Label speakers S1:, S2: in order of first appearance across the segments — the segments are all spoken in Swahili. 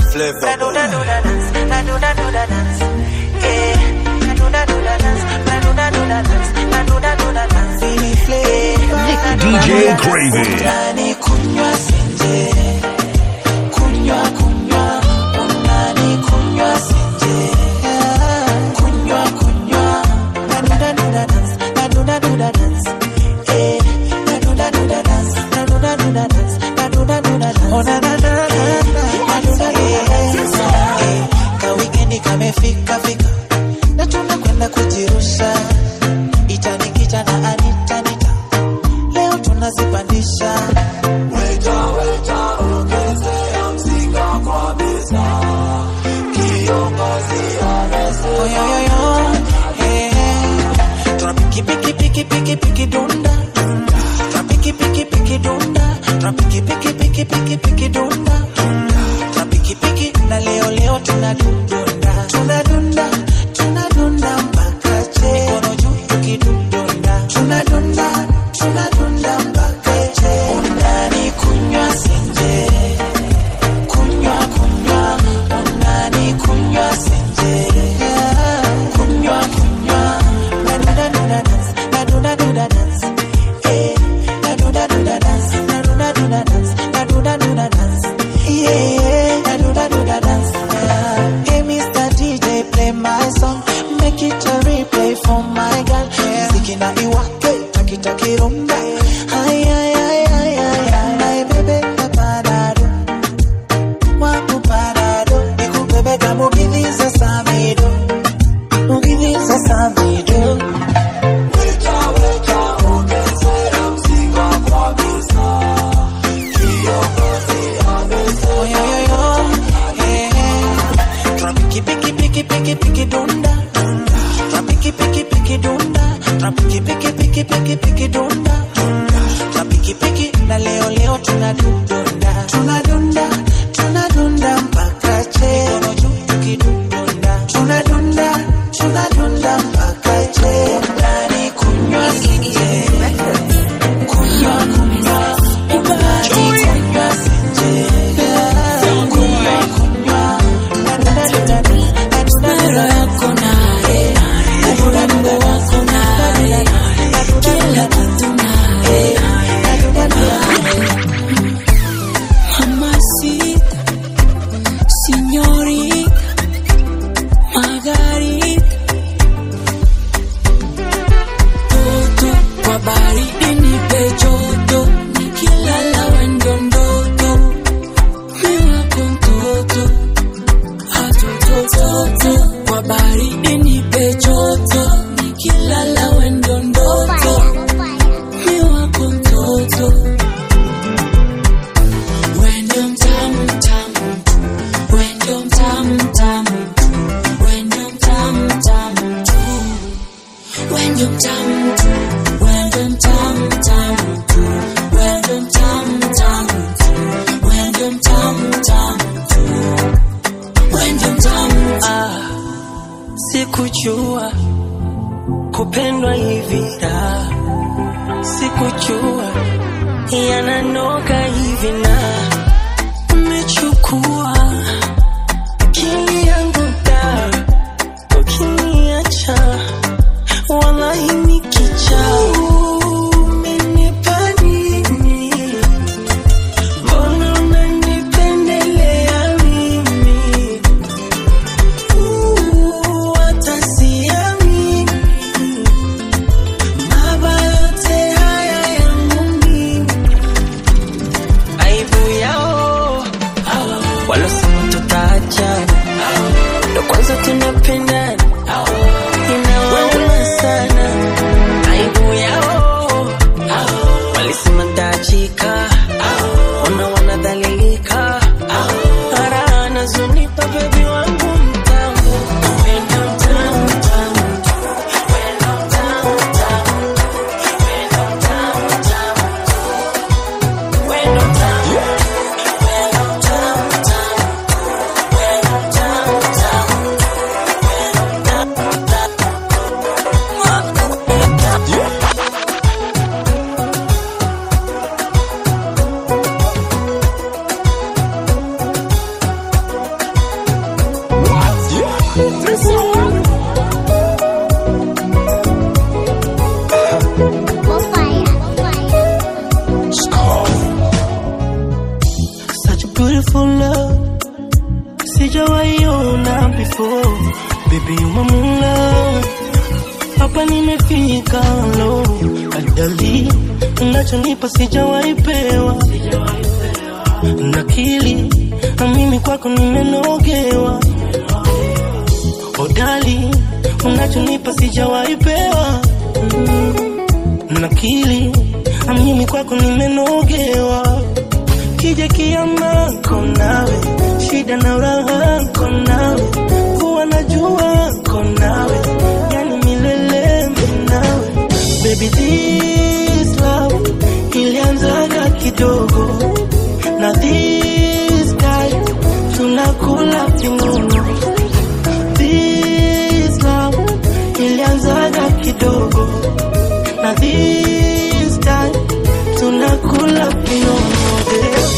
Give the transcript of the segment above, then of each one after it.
S1: flavor.
S2: Na do na do na dance, na do na do na dance. Eh, na do na do na dance, na do na do na dance, na do na do na dance. Feel flavor.
S3: DJ Gravy.
S2: Unani kunywa senje, kunywa kunywa, unani kunywa senje, kunywa kunywa, na do na do na dance, na do na do na dance. Eh, na do na do na dance, na do na do na dance, na do na do na dance. Oh na na na na na, na do na do na dance. Eh, ka weekendi kamefika fika, na tunakwenda kujirusha, itanikita na anita nita leo tunazipandisha
S1: Weta, weta, ongezea mzinga kwa meza. Kiongozi amesema.
S2: oyoyoyo tunapiki piki piki piki piki dunda tunapiki piki piki dunda tunapiki piki piki piki piki dunda tunapiki piki na leo leo tunadunda tunadunda tunadunda mpaka che mikono juu tukidunda tunadunda tunadunda mpaka che unani kunywa senje kunywa kunywa unani kunywa senje kunywa kunywa nadunda dunda dance nadunda dunda dance eh nadunda dunda dance nadunda dunda dance nadunda dunda dance yeah nadunda dunda dance hey Mr. DJ play my song make it a replay for my girl muziki na iwake takitaki rumba ay ay ay ay ay ay bebe parado wangu parado nikubebeka mugiviza samido mugiviza samido
S1: Weta, weta, ongezea mzinga kwa meza. Kiongozi amesema.
S2: oyoyoyo tunapiki piki piki piki piki dunda tunapiki piki piki dunda tunapiki piki piki piki piki dunda tunapiki piki na leo leo tunadunda tunadunda tunadunda mpaka che mikono juu tukidunda tunadunda tunadunda mpaka che ndani kunywa sinje kunywa kunywa ibadi kunywa sinje kunywa kunywa
S4: Mara yako naye, urembo wako naye, kila kitu naye. Mamacita, señorita, Margarita. Toto kwa baridi nipe joto, nikilala wendo ndoto, mi wako mtoto atotototo kwa baridi nipe joto nikilala wendo ndoto mi wako mtoto wendo mtamu mtamu wendo mtamu mtamu wendo mtamu mtamu tu wendo mtamu tu wendo mtamu mtamu tu wendo mtamu mtamu tu wendo mtamu mtamu tu wendo mtamu
S5: Ah, sikujua kupendwa hivi da, sikujua yananoga hivi na umechukua akili yangu da, ukiniacha wallahi nikicha umenipa nini? Mbona unanipendelea mimi? Uh, hata siamini. Mabaya yote haya yangu mimi. Ai sijawaiona before baby umamuna hapa nimefika lo adali unachonipa sijawaipewa nakili na mimi kwako nimenogewa odali unachonipa sijawaipewa mm. nakili na mimi kwako nimenogewa kija kiama konawe shida na raha konawe kuwa najua konawe yani milele minawe baby this love ilianzaga kidogo na this time tunakula vinono this love ilianzaga kidogo na this time tunakula vinono babe.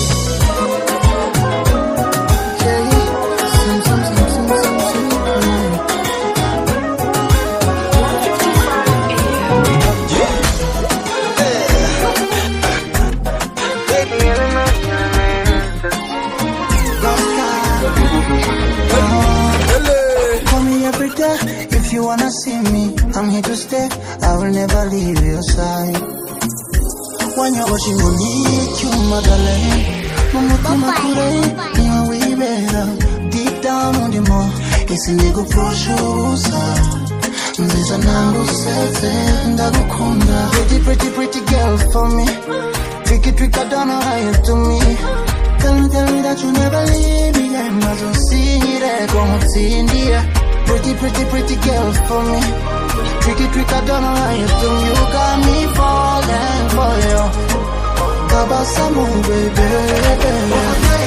S3: Call me every day if you wanna see me. I'm here to stay. I will never leave your side. When you're watching me, need you, my darling. Mumutima kure, niwe wibera. Deep down on the more, isi nigupfushuza. Nziza nanguseze, ndagukunda. Pretty, pretty, pretty girl for me. Tricky, trick, I don't know how you do me. Tell me, tell me that you never leave me. Yeah, mazo sire, como tindia. Pretty, pretty, pretty girl for me. Tricky, trick, I don't know how you do. You got me falling for you. Kabasamu, baby.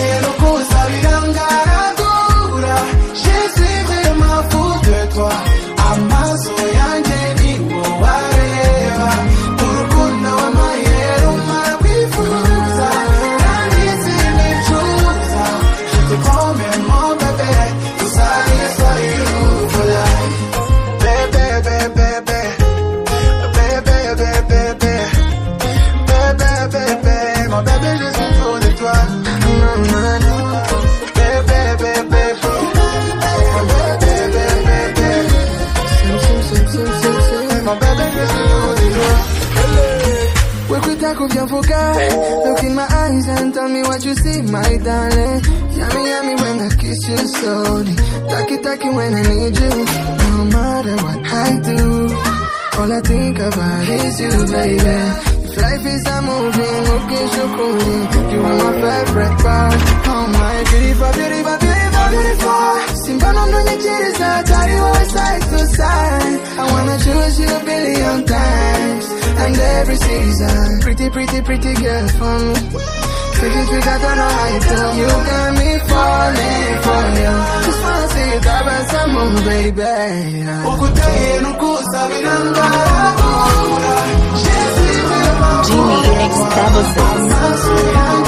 S3: Amaso yanjye ni wowe areba urukundo w'amayero mwifuza kandi sinicuza Je te promets mon bébé Tout ça is for you for life Bébé, bébé, bébé Bébé, bébé, bébé Bébé, bébé Mon bébé, je suis fou de toi Bébé, bébé, bébé Bébé, bébé, bébé Mon bébé, je suis fou de toi
S6: Work with that of your vocal. Look in my eyes and tell me what you see, my darling. Yummy, yummy when I kiss you slowly. Taki, taki when I need you. No matter what I do, all I think about is you, baby. If life is a movie, okay, shukuri. You are my favorite part. Oh my beautiful, beautiful, beautiful, beautiful. Simbano ndonye chiriza, tari always side to side. I wanna choose you a billion times. And every season, pretty, pretty, pretty girl for me. Pretty, pretty, I don't know how you do. You got me falling for you. Just wanna see you grab and some more, baby.
S3: ukuteye nukusabira ngaragura
S7: Jimmy X double six.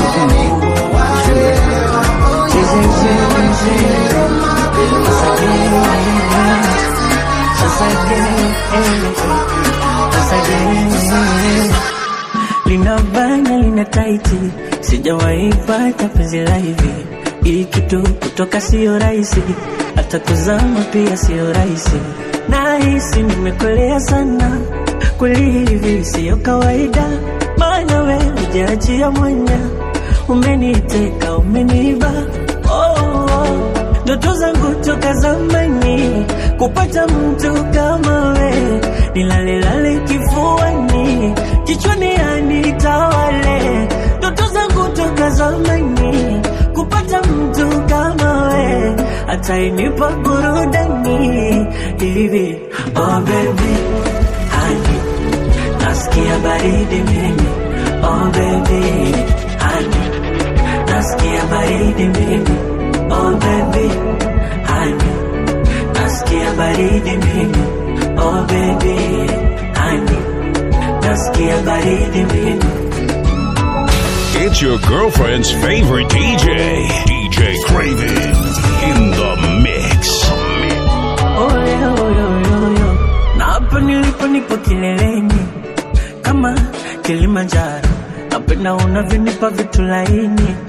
S5: lina bana lina taiti, sijawahi pata penzi la hivi. Hii kitu kutoka sio rahisi, hata kuzama pia sio rahisi. Nahisi nimekolea sana, kweli hivi sio kawaida, maana we hujaachia mwanya, umeniteka umeniba oh, oh. Ndoto zangu toka zamani kupata mtu kama we, nilalelale kifuani, kichwani anitawale. Ndoto zangu toka zamani kupata mtu kama we, atainipa burudani hivi. Oh baby, honey, nasikia baridi mimi. Oh baby, honey, nasikia baridi mimi. Oh baby, honey, nasikia baridi mimi. Oh baby, honey, nasikia baridi mimi.
S8: It's your girlfriend's favorite DJ, DJ Craven, in the mix.
S5: Oyo, oyo, oyo, oyo. Na hapa nilipo nipo kileleni kama Kilimanjaro, napenda unavyonipa vitu laini na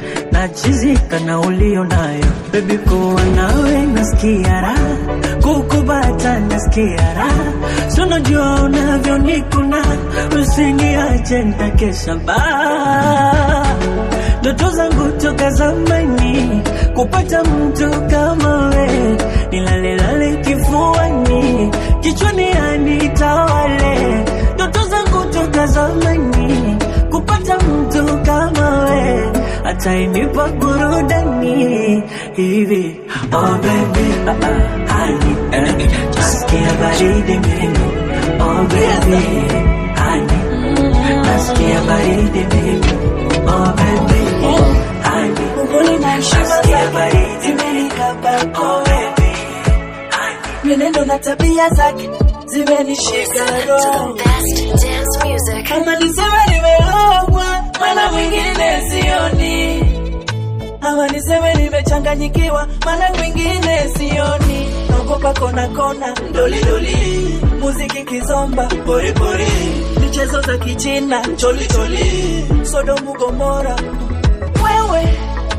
S5: nachizika na ulio nayo bebi, kuwa nawe nasikia raha, kukubata nasikia raha, sunajua unavyonikuna, usiniache nitakesha baa ndoto zangu toka zamani kupata mtu kama we, nilalelale kifuani, kichwani anitawale. Ndoto zangu toka zamani kupata mtu kama we, atainipa burudani hivi. Oh baby, ah, ah, honey, eh, nasikia baridi mimi. Oh baby, honey, nasikia baridi mimi. Oh baby, honey, nasikia baridi mimi kama oh baby, honey.
S2: Mwenendo na tabia zake zimenishika roho, kama niseme nimerogwa, maana mwingine sioni, ama niseme nimechanganyikiwa, maana mwingine sioni. Naogopa kona kona, ndoli ndoli, muziki kizomba, pori pori, michezo za kichina, choli choli, Sodomu Gomora, wewe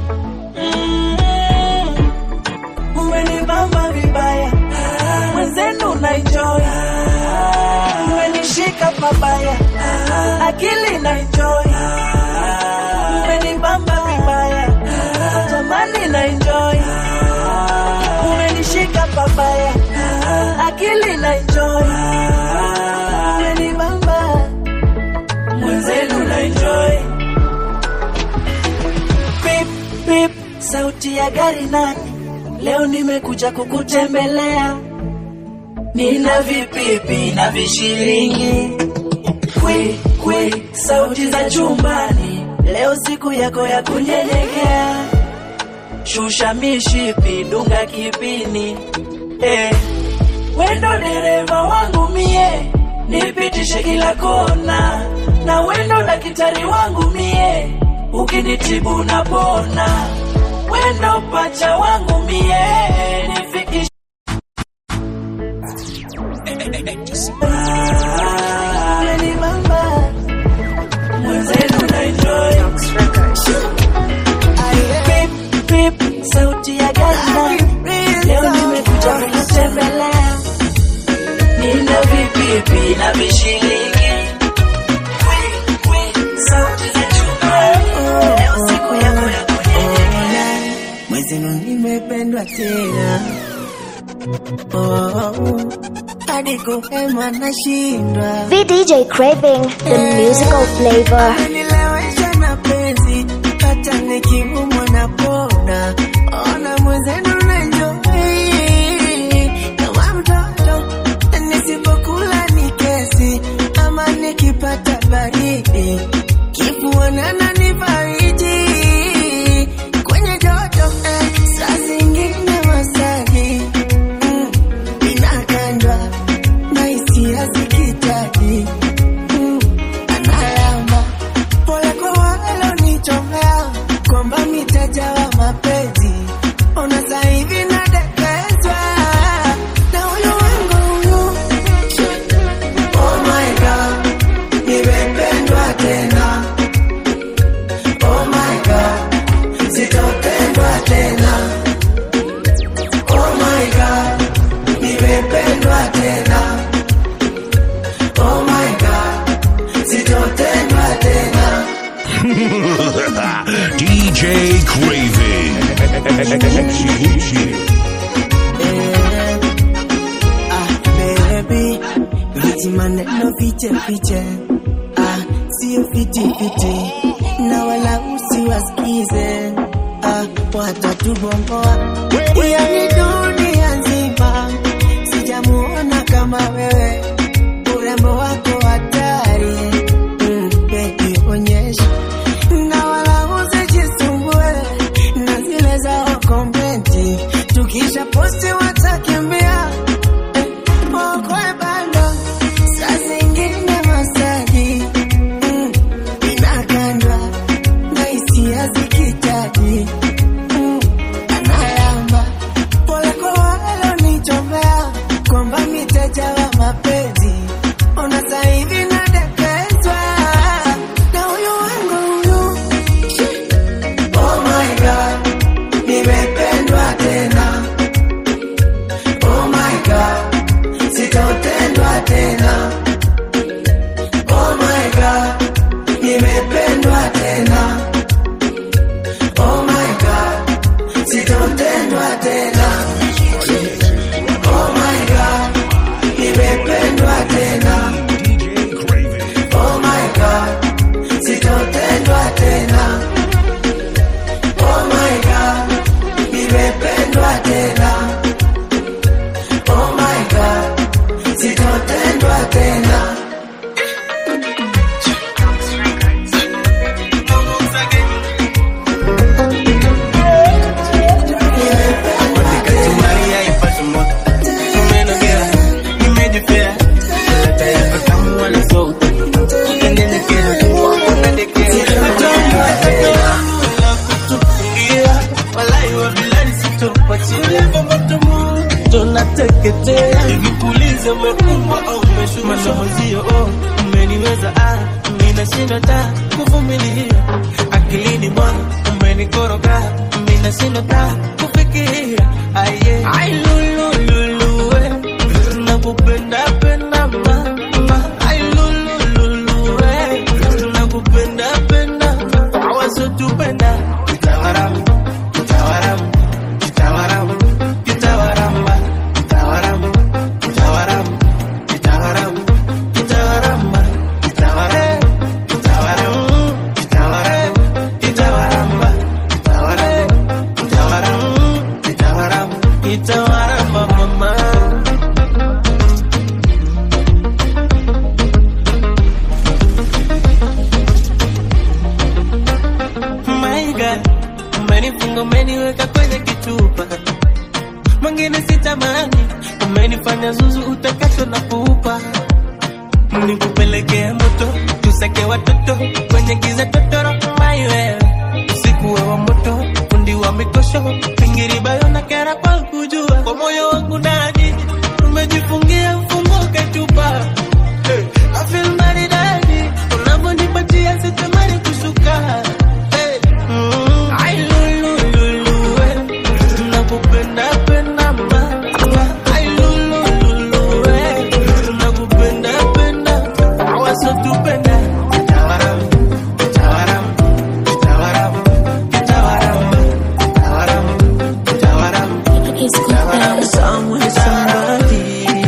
S2: mm, umenibamba vibaya, mwenzenu na enjoy, umenishika pabaya, akili na enjoy, umenibamba vibaya, jamani na enjoy, umenishika pabaya, akili na enjoy, umenibamba mwenzenu na enjoy pip pip, sauti ya gari nani? Leo nimekuja kukutembelea, nina vipipi na vishilingi kwi kwi, sauti za chumbani. Leo siku yako ya kunyenyekea, shusha mishipi, dunga kipini eh. Wendo dereva wangu mie, nipitishe kila kona, na wendo daktari wangu mie, ukinitibu napona. Wendo pacha wangu mie, nifikishe Umenibamba, mwenzenu na enjoy. Pip, pip, sauti ya gari leo nimekuja kukutembelea, nina vipipi na vishilingi Kwi, kwi, sauti za chumbani. Leo siku yako ya kunyenyekea.
S9: mwezenu nimependwa tena oh, hadi kuhema nashindwa
S10: VDJ Craving, the musical flavor.
S9: nilewesha na penzi hata nikiumwa na pona ona mwezenu nanjoi kama mtoto nisipokula ni kesi ama nikipata baridi kifuanana ni baridi kwenye joto eh, saa zingine masaji mm, inakandwa na hisia zikitaji mm, analamba pole kwa walonichomea kwamba mitaja wa mapenzi ona saa hivi nadekezwa na huyu wangu huyu oh my god nimependwa tena oh my god sitopendwa tena oh my god nimependwa tena oh my god sitopendwa tena
S8: DJ Craven.
S9: ah baby viti maneno fiche fiche ah sio fiti fiti na wala usiwasikize ah watatubomboa yani dunia nzima sijamuona kama wewe urembo wako hatari mm, baby onyesha na wala usijisumbue na zile zao komenti tukisha posti watakimbia Mokwe bando saa zingine masaji mm, inakandwa na hisia zikitaji mm, analamba pole kwa walonichomea kwamba miteja wa mapenzi ona saa hivi nadekezwa na huyu wangu huyu oh my God tena oh my god nimependwa tena oh my god sitotendwa tena oh my god nimependwa tena oh my god sitotendwa tena
S2: Maria ipate moto umenogea nimejipea leta yako tamu wala sauti ukanyenyekea unadekea kutufungia walai wa bilani sitopachilia moto moto nateketea nikuulize umekumbwa au umeshuma na mwenzio oh umeniweza ah minashinda ta kuvumilia akilini mwangu umenikoroga minashinda ta kufikiria aye ai lulu lulu we nakupenda penda mama ai lulu lulu we nakupenda penda awasotupenda kitawaramu kitawaramu kitawaramu kitawaramba kitawaramu kitawaramu kitawaramu kitawaramba kitawaramu kitawaramu kitawaramu kitawaramba kitawaramu kitawaramu kitawaramu kitawaramba mama My God, umenifunga umeniweka kwenye kitupa mwingine sitamani, umenifanya zuzu utakacho na pupa, nikupelekea moto tuseke watoto kwenye giza totoro my wewe usiku wa moto fundi wa mikosho pingiri bayo na kera kwa kujua kwa moyo wangu ndani umejifungia mfungo ketupa hey, I feel maridadi unavyonipatia sitamani kushuka hey, mm, I lulu lulu we nakupenda penda mama I lulu lulu we nakupenda penda awasotupenda Kitawaram, kitawaram, kitawaram, kitawaram, kitawaram, kitawaram. Someone, somebody,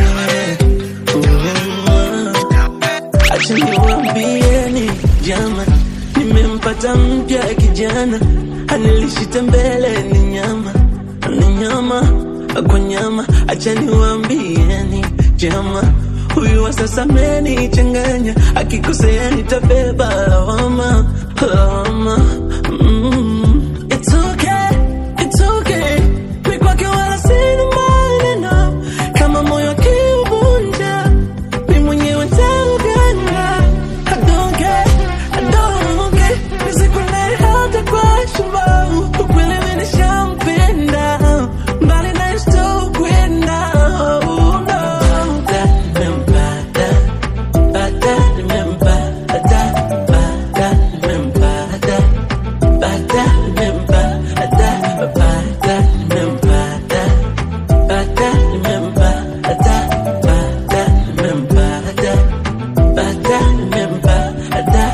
S2: mm. Acha niwaambieni jama, nimempata mpya kijana, anilishita mbele ni nyama, ni nyama kwa nyama. Acha niwaambieni jama, huyu wa sasa amenichanganya, akikosea nitabeba lawama, lawama. Mm. It's okay, it's okay, mi kwake wala sina maneno, kama moyo akiuvunja mi mwenyewe nitauganga. I don't care, I don't care, nisikunaye hata kwa shumau, ukweli mi nishampenda, mbali naye sitokwenda. Oh, no. Nimempata, pata, nimempata, pata, nimempata, pata, nimempata, pata, nimempata, pata, nimempata, pata, nimempata, pata, nimempata.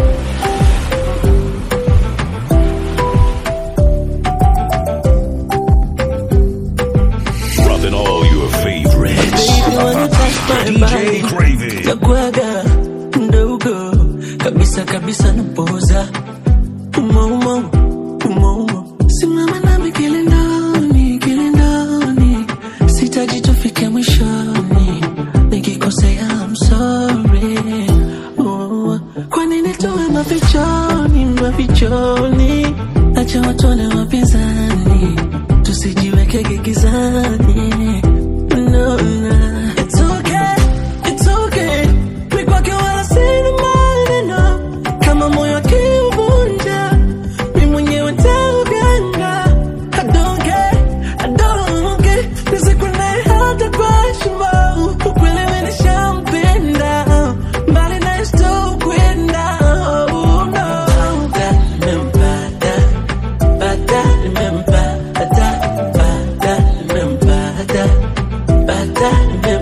S8: Dropping all your favorites.
S2: Baby, when you touch my
S8: DJ
S2: body,
S8: Craven.
S2: nakuaga ndogo kabisa kabisa napoza umo umo umo umo simama nami kilindoni kilindoni sitaji tufike mwishoni nikikosea I'm sorry oh, kwa nini tuwe mafichoni mafichoni acha watone wapinzani tusijiweke gigizani no, no. It's okay, it's okay. Mi kwake wala sina maneno. Kama moyo akiuvunja, mi mwenyewe nitauganga. I don't care, I don't care. Nisikunaye hata kwa shumau. Ukweli mi nishampenda. Mbali naye sitokwenda. Oh, no. Nimempata, pata, nimempata, pata, nimempata, pata, nimempata.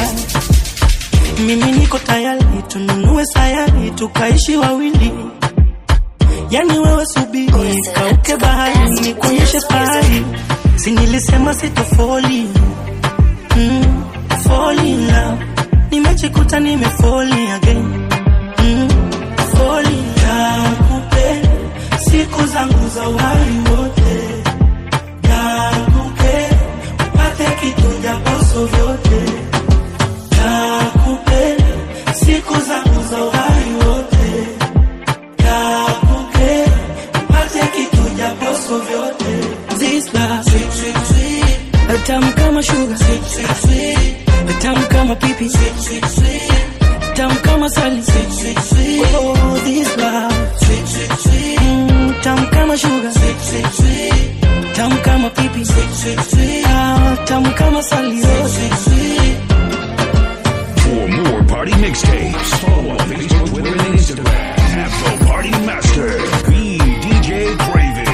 S2: mimi niko tayari tununue sayari tukaishi wawili yani wewe subiri kauke bahari nikuonyeshe fahari sinilisema sitofoli mm, fall in love nimejikuta nimefoli again mm, fall in love kupenda siku zangu za uhai wote nakupenda upate kitu japoso vyote nakupenda siku zangu za uhai wote nakupenda upate kitu japoso vyote This love, sweet, sweet, sweet. tamu kama sugar sweet, sweet, sweet. tamu kama pipi sweet, sweet, sweet. tamu kama sali sweet, sweet, sweet. Oh, this love sweet, sweet, sweet. Mm, tamu kama sugar sweet, sweet, sweet. tamu kama pipi sweet, sweet, sweet. Ah, tamu kama sali sweet, sweet, sweet.
S8: For more party mixtapes, follow on Facebook, Twitter, and Instagram at The Party Master. Be DJ Craven.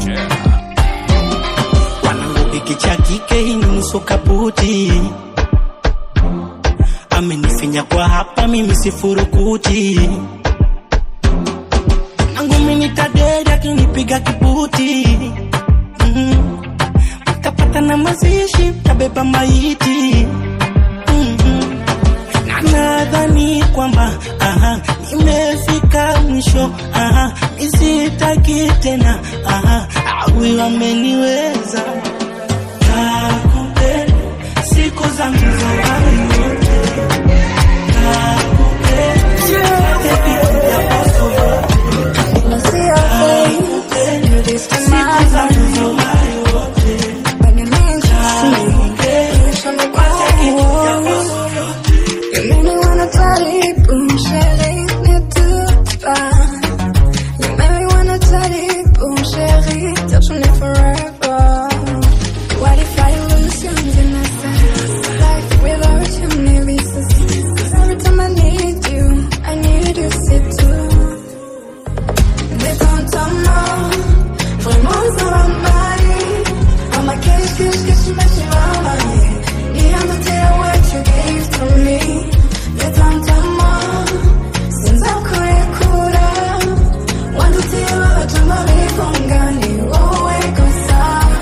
S2: wanangu hiki cha kike hii ni nusu kaputi amenifinya kwa hapa mimi sifurukuti nangu minitadedi akinipiga kibuti mm tapata na mazishi tabeba maiti mm na nadhani kwamba aha, nimefika mwisho aha, nisitaki tena aha, awi wameniweza nakupenda siku zangu za uhai wote nakupenda vitu vya poso vyote siku zangu za uhai wote nakupenda kitu vya poso vyote
S6: You make me wanna party, boom, chérie, mais tout pas. You make me wanna party, boom, chérie, touch me forever. What if I lose you in my sight? Life without you, maybe so sweet. 'Cause every time I need you, I need you, see too. Détends-toi, vraiment ça va m'aller. I'm a kiss, kiss, kiss, mais tu vas m'aller. Need to tell what you gave to me. Détends-toi, sinza kurekura. Want to tell what you mami kongani, wowe gusa.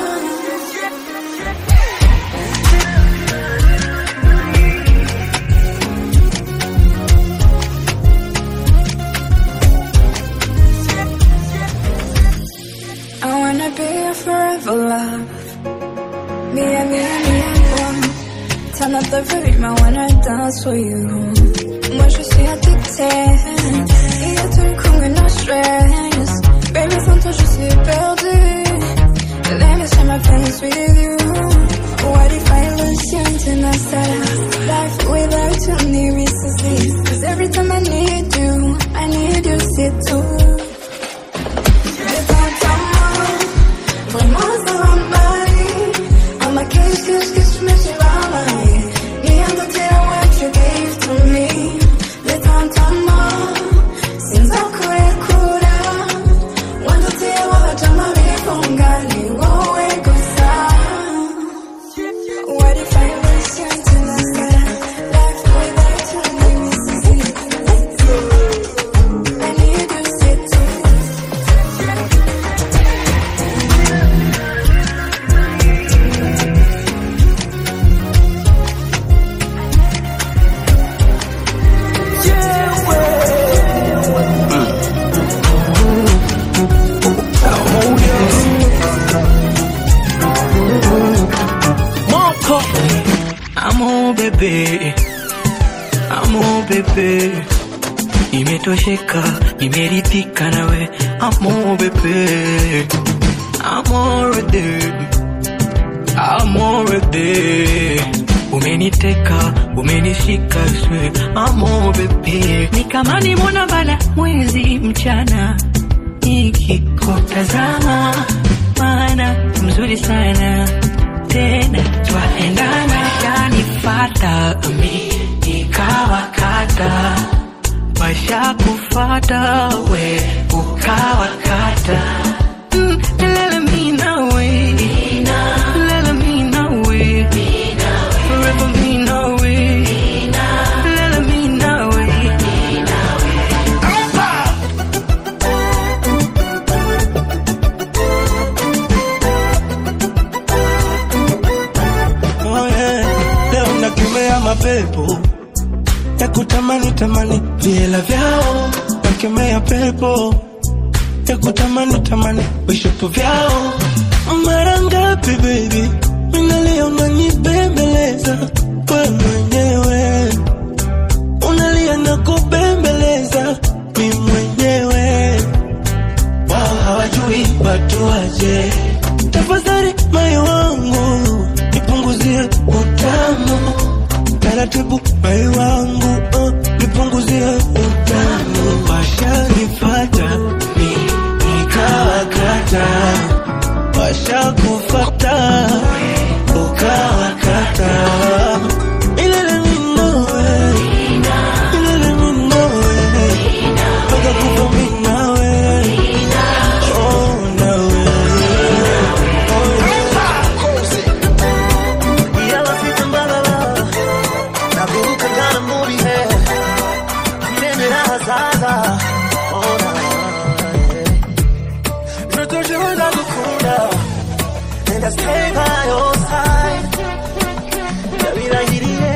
S6: I wanna be your forever love. Me and me and me and one. Turn up the volume, I wanna dance for you. Moi je suis addictée. Et à tout comme no stress. Baby, sans toi je suis perdue. Let me share my plans with you. What if I lose you until I start life without you? Need resources. Cause every time I need you, I need you, sit too. Détends-toi, vraiment ça va m'aller. I'm a kiss, kiss, kiss, mais tu vas m'aller. Need to tell what you gave to me. Détends-toi, sinza kurekura. Want to tell what you mami kongani, wowe gusa. What if I lose you till I start life without you? Make me see. I need you, sit too.
S2: Moko Amo bebe Amo bebe Imetosheka, imeridhika nawe Amo bebe Amorede Amorede Umeniteka, umenishika swe Amo bebe Ni kama nimona bala mwezi mchana Nikikutazama Maana mzuri sana tena twaendana yanifata mi nikawakata washa kufata we ukawakata Mm, lele mi nawe lele mi nawe forever mi nawe
S11: ya kutamani tamani viela vyao wakemea pepo ya kutamani tamani vishapo vyao mara ngapi baby minalia unanibembeleza we mwenyewe unalia na kubembeleza mi mwenyewe wao hawajui watu waje tafadhali moyo wangu nipunguzie utamu taratibu moyo wangu uh, nipunguzie utamu washanifata mi nikawakata washakufata ukawakata ilele minowe ilele minowe mpaka kufa minawe oh nawe
S12: Yellow feet and blah, blah, blah. Nakumbuka ngana movie hair. Nene na hazaza. Oh, na, yeah. Je te jure ndagukunda. And I stay by your side. Ndabirahiriye.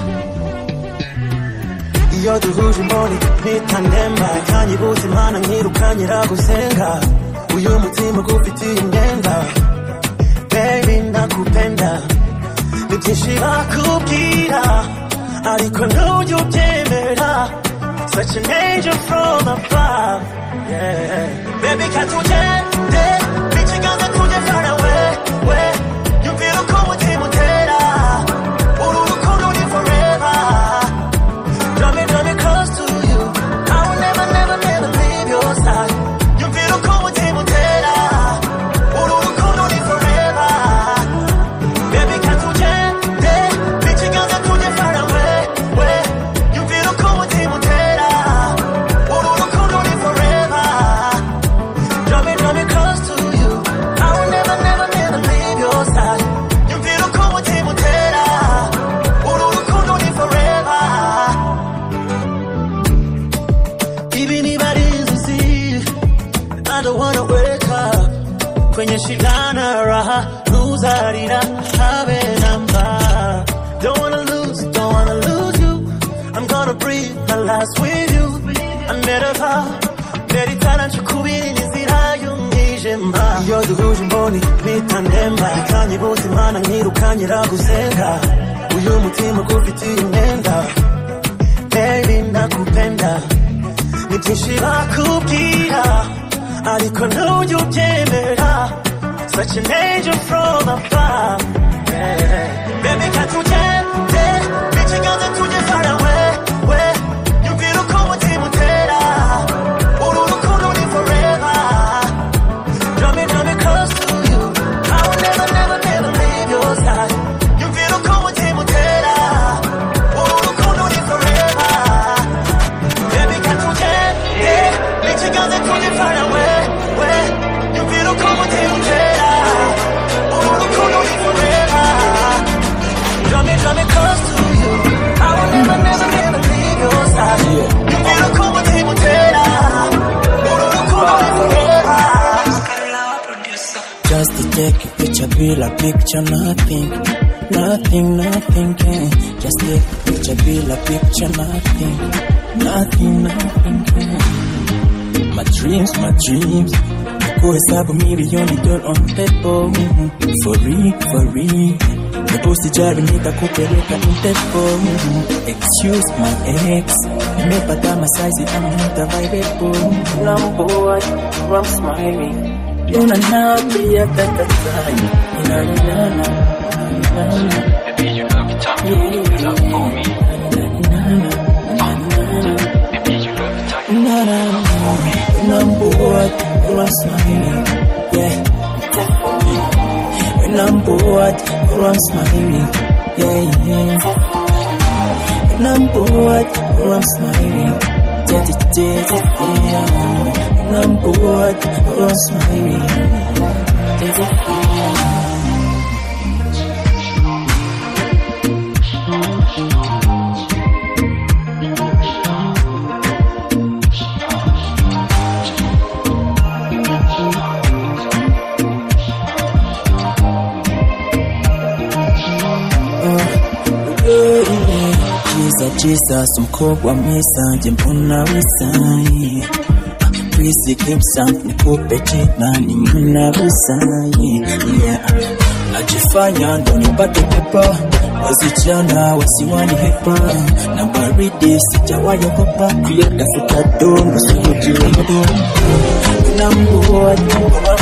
S12: iyo duhuje imboni mpita ndemba kanyibuza imana nkirukanyira gusenga uyu mutima gufitiye imyenda baby nakupenda ni byinshi bakubwira ariko ntujya ubyemera such an angel from above yeah. baby katugende n'ikiganza tujye far away we yumvira uko umutima utera uru rukundo ni forever Draw me, draw me close to you. I will never, never, never leave your side. Yumvira uko umutima utera uru rukundo ni forever Baby, katugende n'ikiganza tujye far away we yumvira uko umutima utera uru rukundo ni forever Draw me, draw me close to you I will never, never, never leave your side yumvira uko umutima utera uru rukundo ni forever Even if I didn't see I don't wanna wake up kwenye shida na raha luzarira habe namba don't wanna lose don't wanna lose you I'm gonna breathe my last with you I never vow 내리타란 축구빈이 인zira y'umwijima iyo duhuje imboni mpita ndemba ikanyibuza imana nkirukanyira gusenga uyu mutima gufitiye imyenda baby nakupenda ni byinshi bakubwira ariko ntujya ubyemera such an angel from above yeah. baby katugende n'ikiganza tujye far away we yumvira uko umutima utera uru rukundo ni forever draw me draw me close to you I will never never never leave your side yumvira uko umutima utera uru rukundo ni forever Baby, katugende n'ikiganza tujye far away we yumvira uko umutima utera uru rukundo ni forever Draw me, draw me close to you I will never, never, never leave your side yumvira uko umutima utera uru rukundo ni forever
S2: Just to take a picture, be like picture, nothing, nothing, nothing can. Just take a picture, be like picture, nothing, nothing, nothing can. My dreams, my dreams. Kuhesabu milioni dola on pepo For real, for real Usijali nitakupeleka mtepo Excuse my ex Nimepata masaizi ama mtavairebo Lamboa, I'm smiling Una napi ya tatatai Inaninana Baby you look tough You love for me Number one, I'm smiling Yeah Number one, I'm smiling Yeah, yeah Number one, I'm smiling Yeah, yeah, yeah Number one, I'm smiling Yeah, yeah She's
S13: Mr. Jesus mkogwa mwisange mbona wisaye Kwisi kimsa nikupe jina mbona wisaye yeah. Najifanya ndo nipate pepa wasichana wasiwani hepa na baridi sijawayogopa kuyatafuta dondo sikujiwedo Number number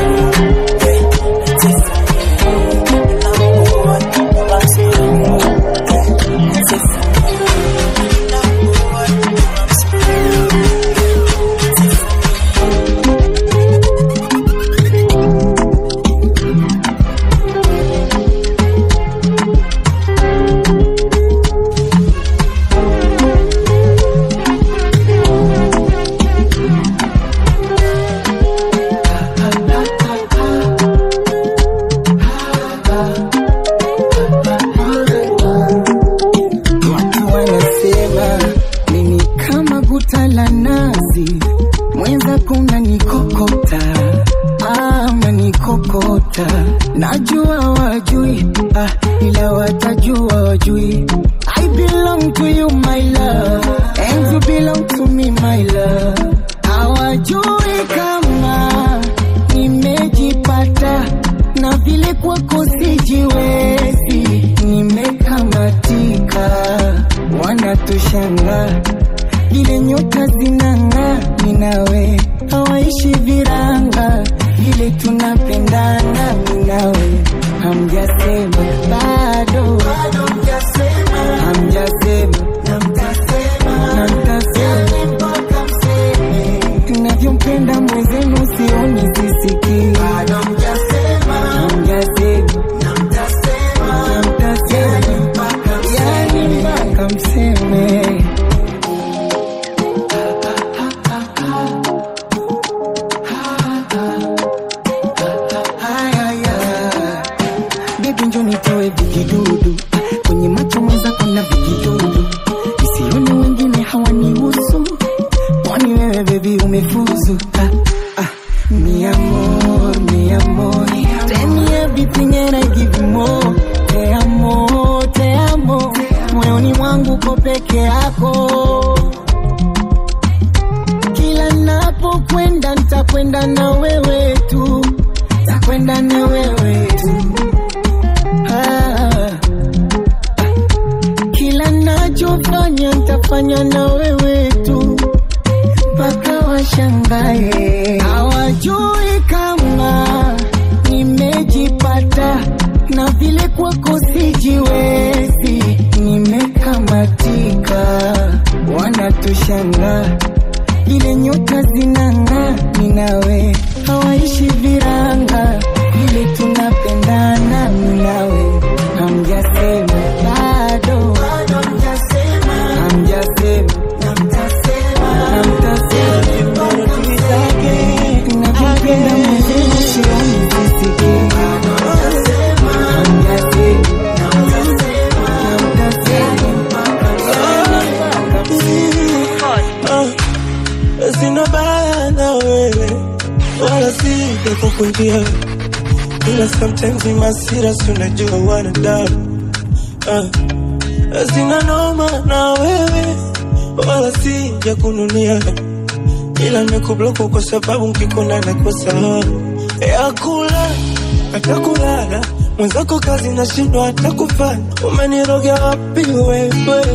S14: Watu wanasema mimi kama guta la nazi, mwenzako unanikokota, ah, unanikokota. Najua wajui, ah, ila watajua wajui. I belong to you my love, and you belong to me my love. Hawajui kama nimejipata na vile kwako sijiwezi, nimekamatika, wanatushanga vile nyota zinang'aa, ni nawe hawaishi viranga, vile tunapendana, ni nawe hamjasema bado, hamjasema na mtasema, na mtasema tunavyompenda mwenzenu sioni sisikii hamjasema na mtasema yani mpaka mseme Haya, Baby njo nitoe vijidudu kwenye macho mwenzako na vijidudu isione wengine hawanihusu kwani wewe bebi umefuzu ah, ah. Mi amor, mi amor Tell me everything and I give you more Te amo, te amo Moyoni mwangu ko peke yako Kila napokwenda nitakwenda na wewe tu Takwenda na wewe tu ah. Kila nachofanya nitafanya na wewe tu mpaka washangae. Hawajui kama nimejipata na vile kwako sijiwezi, nimekamatika, wanatushanga vile nyota zinang'aa, ni nawe hawaishi viranga, vile tunapendana, ni nawe hamjasema bado, hamjasema na mtasema na mtasema tunavyopenda mwenzenu sioni sisikii
S11: Ah, sina baya na wewe wala sija kukunjia ila sometimes ni masira si unajua wanadamu ah, sina noma na wewe wala sija kununia ila nimekubloku kwa sababu nkikona nakosa ya kula hata kulala mwenzako kazi nashindwa hata kufanya umenirogea wapi wewe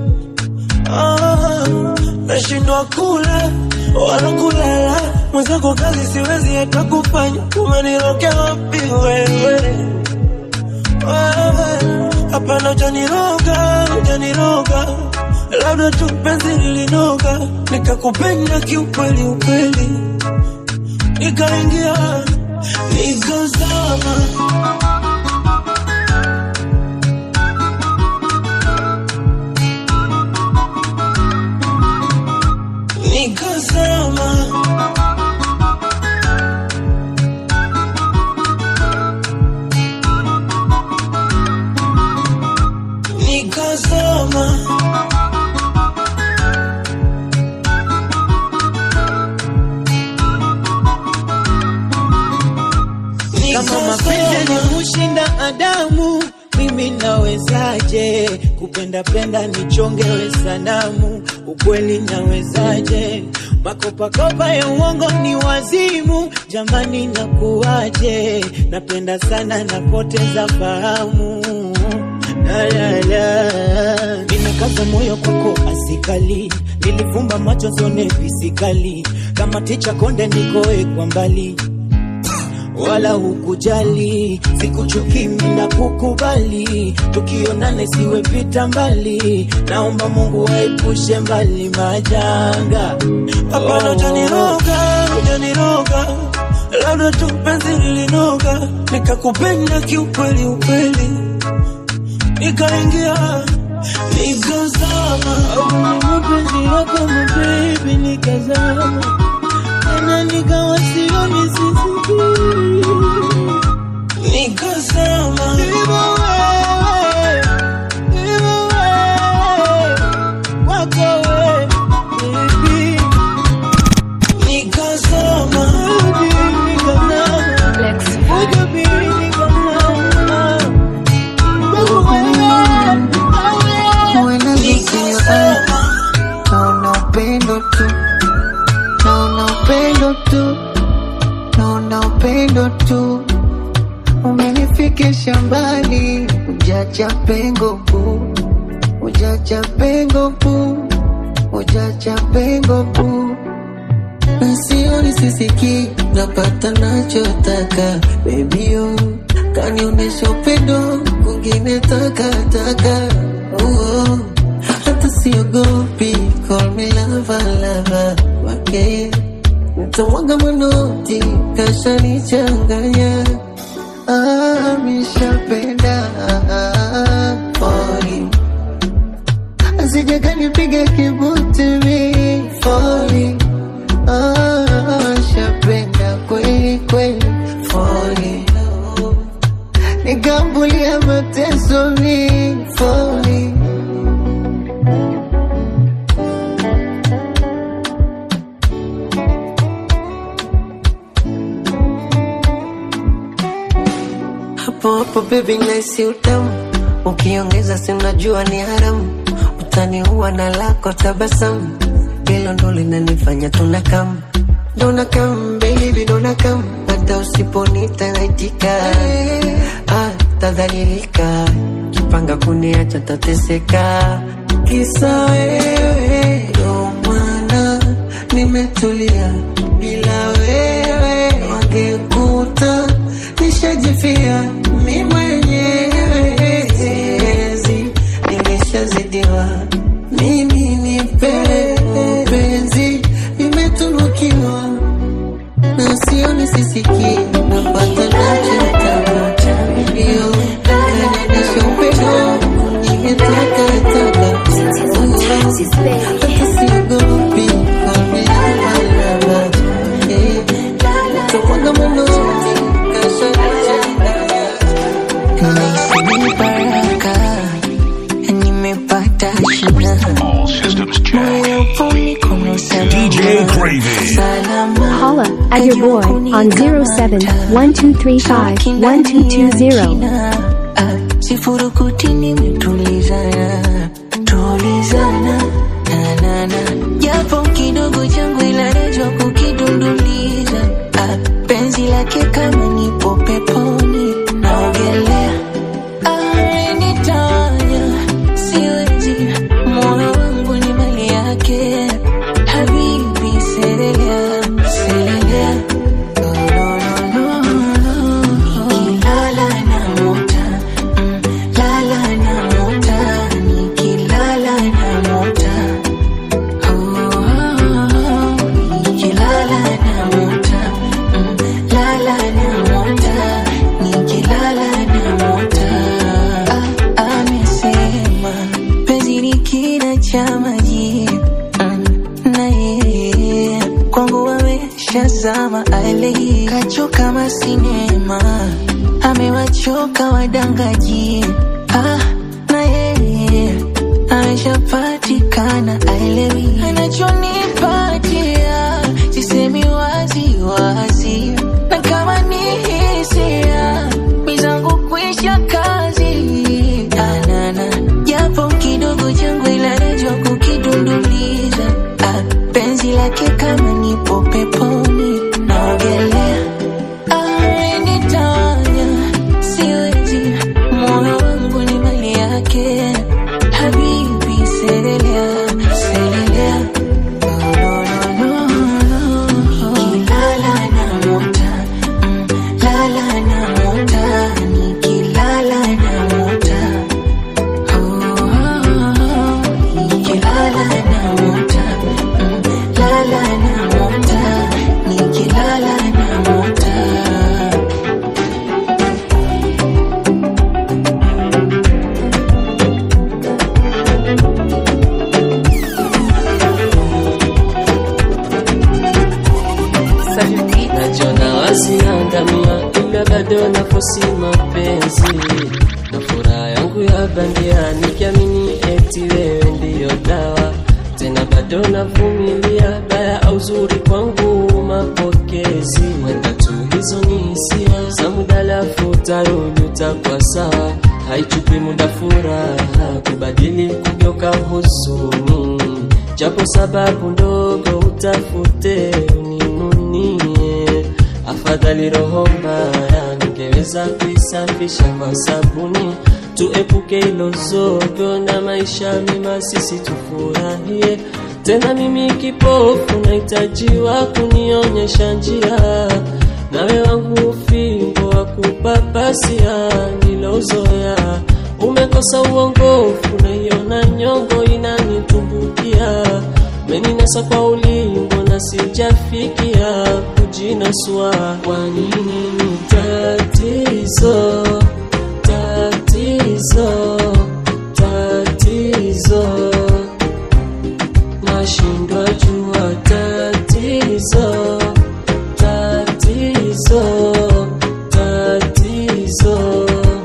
S11: ah, nashindwa kula wala kulala mwenzako kazi siwezi hata kufanya umenirokea wapi wewe wewe hapana ujaniroga ujaniroga labda tu penzi lilinoga nikakupenda kiukweli ukweli nikaingia nikazama nikazama nikazama
S15: kama mapenzi ni kushinda Adamu, mimi
S2: mi nawezaje kupenda penda nichongewe sanamu ukweli nawezaje makopakopa ya uongo ni wazimu jamani nakuwaje napenda sana napoteza fahamu La, la, la. nimekaza moyo kwako asikali nilifumba macho zone fisikali kama ticha konde nikoe kwa mbali wala hukujali sikuchuki na kukubali tukionane siwe pita mbali naomba mungu waepushe mbali majanga
S11: Hapana, hujaniroga, hujaniroga, labda tu penzi lilinoga, nikakupenda kiukweli ukweli, nikaingia nikazama
S2: mapenzi yako mabebi nikazama tena nikawa sioni sisiki
S11: nikazama
S2: Hivyo wewe, hivyo wewe, kwako wewe, baby.
S11: nikazama
S2: Baby, nikazama. Ujo baby, nikazama. Kwako wewe,
S3: When I look in your eyes, naona upendo tu, naona upendo tu, naona upendo tu. Umenifikisha mbali, ujacha pengo bu, ujacha pengo bu, ujacha pengo bu. Na sioni sisiki, napata nachotaka, baby oh. Kanionyesha upendo, kwingine takataka, oh, oh. Hata siogopi, call me lover, lover, wake Nitamwaga manoti, kashanichanganya Ah, mishapenda Falling Asija nipiga kibuti mi Falling Ah, shapenda kweli kweli Falling Nikambulia mateso mi Falling hapo hapo baby naisi utamu ukiongeza si unajua ni haramu utaniua na lako tabasamu hilo ndo linanifanya tunakam dona kam baby dona kam hata usiponita naitika ah, tadhalilika kipanga kuniacha tateseka kisa wewe ndo maana nimetulia bila wewe wangekuta nishajifia mi mwenyewe siwezi nimeshazidiwa mimi ni penzi nimetunukiwa na sioni sisiki napata nachotaka ndio kanionyesha upendo nimetakataka hata siogopi kameamalama tomwaga manoti
S15: Naisi baraka nimepata shina moyo poni kuna
S8: DJ Craven.
S10: Holla at your boy on 07-1235-1220.
S15: sifurukuti nimetulizana tulizana nanana japo kidogo changu inarejwa kukidunduliza ah, penzi lake kama nipo peponi naogelea amenitawanya siwezi moyo wangu ni mali yake habibi selelea selelea nikilala namota mm, lala namota nikilala namota Oh, nikilala namota mm, lala namota nikilala namota Ah, amesema penzi ni kina cha maji mm, na yeye kwangu ameshazama ale kachoka kama sinema amewachoka wadangaji ah, na yeye ameshapatikana aelewi anachonipatia sisemi wazi wazi na kama ni hisia mizangu kwisha kazi yake kama nipo peponi naogelea Ah, nitawanya siwezi moyo wangu ni mali yake habibi selelea selelea nikilala namota mm, lala namota nikilala namota Oh, oh, oh, nikilala namota mm, lala namota nikilala namota
S16: najiona wasiangamia ila bado nafosi mapenzi na furaha yangu ya bandia nikiamini eti wewe ndiyo dawa tena bado navumilia baya au zuri kwangu mapokezi wenda tu hizo ni hisia za muda lafu tarudi utakuwa sawa haichupi muda furaha kubadili kugeuka huzuni japo sababu ndogo utafute uninunie afadhali roho mbaya ningeweza kuisafisha kwa sabuni tuepuke ilo zogo na maisha mema sisi tufurahie tena mimi kipofu nahitajiwa kunionyesha njia nawe wangu fimbo wa kupapasia nilozoya umekosa uongofu naiona nyongo inanitumbukia meninasa kwa ulingo na sijafikia kujinasua kwa nini ni tatizo tatizo tatizo nashindwa jua tatizo tatizo tatizo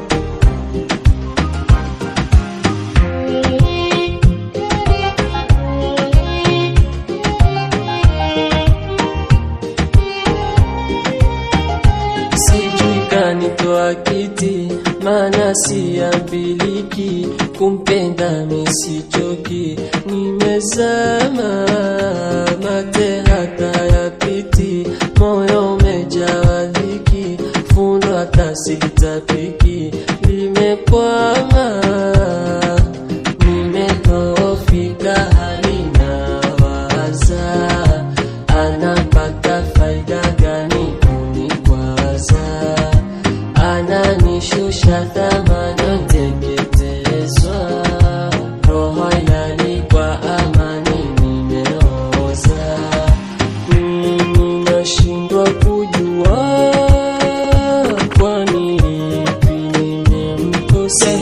S16: sijui kanitoa kiti maana siambiliki kumpenda mesichoki nimezama mate hata ya piti moyo umejawa dhiki fundo hata sitapiki limekwama nimedhoofika halina waza anapata faida gani kunikwaza ananishusha thamani teketezwa roho ilali kwa amani nimeoza mimi nashindwa kujua kwani ipi nimemkosea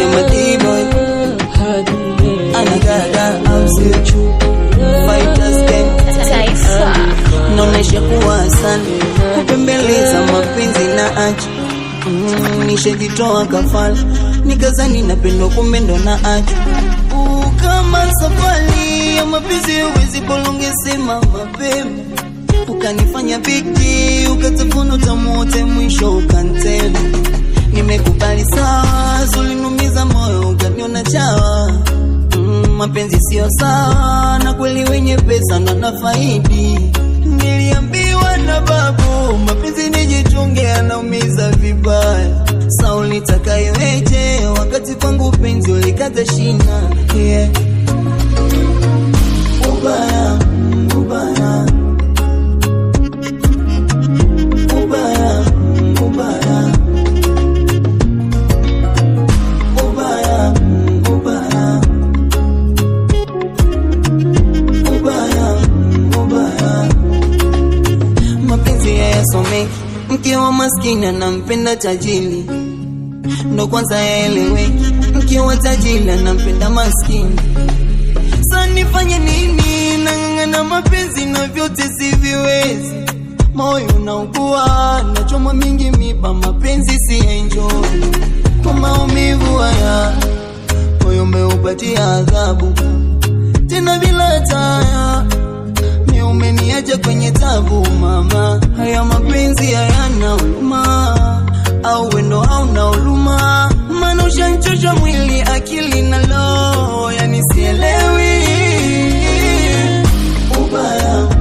S16: hadi
S17: anagaga amsichu fighters game
S10: Taifa.
S17: naonesha kuwa sana kupembeleza mapenzi na achi mm, nishajitoa kafala nikazani napendwa kumbe ndo na achi uh, kama safari ya mapenzi huwezi bolongesema mapema ukanifanya bigi ukatafuna utamote mwisho ukantema nimekubali sawa zulinumiza moyo ukaniona chawa mm, mapenzi sio sawa na kweli wenye pesa ndo nafaidi niliambiwa na babu mapenzi nijichunge anaumiza vibaya sauli takayoeje wakati kwangu penzi ulikata shina yeah. ubaya ubaya ubaya ubaya ubaya ubaya ubaya ubaya mapenzi hayasomeki mke wa maskini anampenda tajili ndo kwanza yaeleweki mke wa tajili anampenda maskini sa nifanye nini nang'ang'ana mapenzi na vyote siviwezi moyo unaugua nachoma mingi miba mapenzi si enjoy kwa maumivu haya moyo umeupatia adhabu tena bila taya mi umeniacha kwenye tabu mama haya mapenzi hayana huruma au wendo hauna huruma maana ushanchosha mwili akili na roho yani sielewi ubaya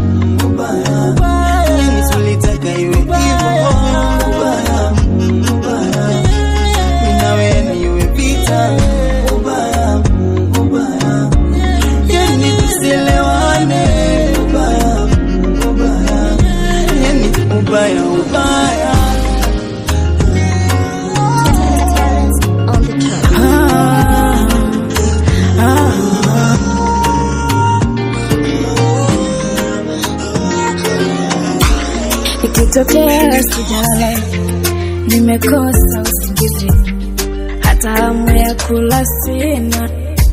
S18: ikitokea sijala nimekosa usingizi hata hamu ya kula sina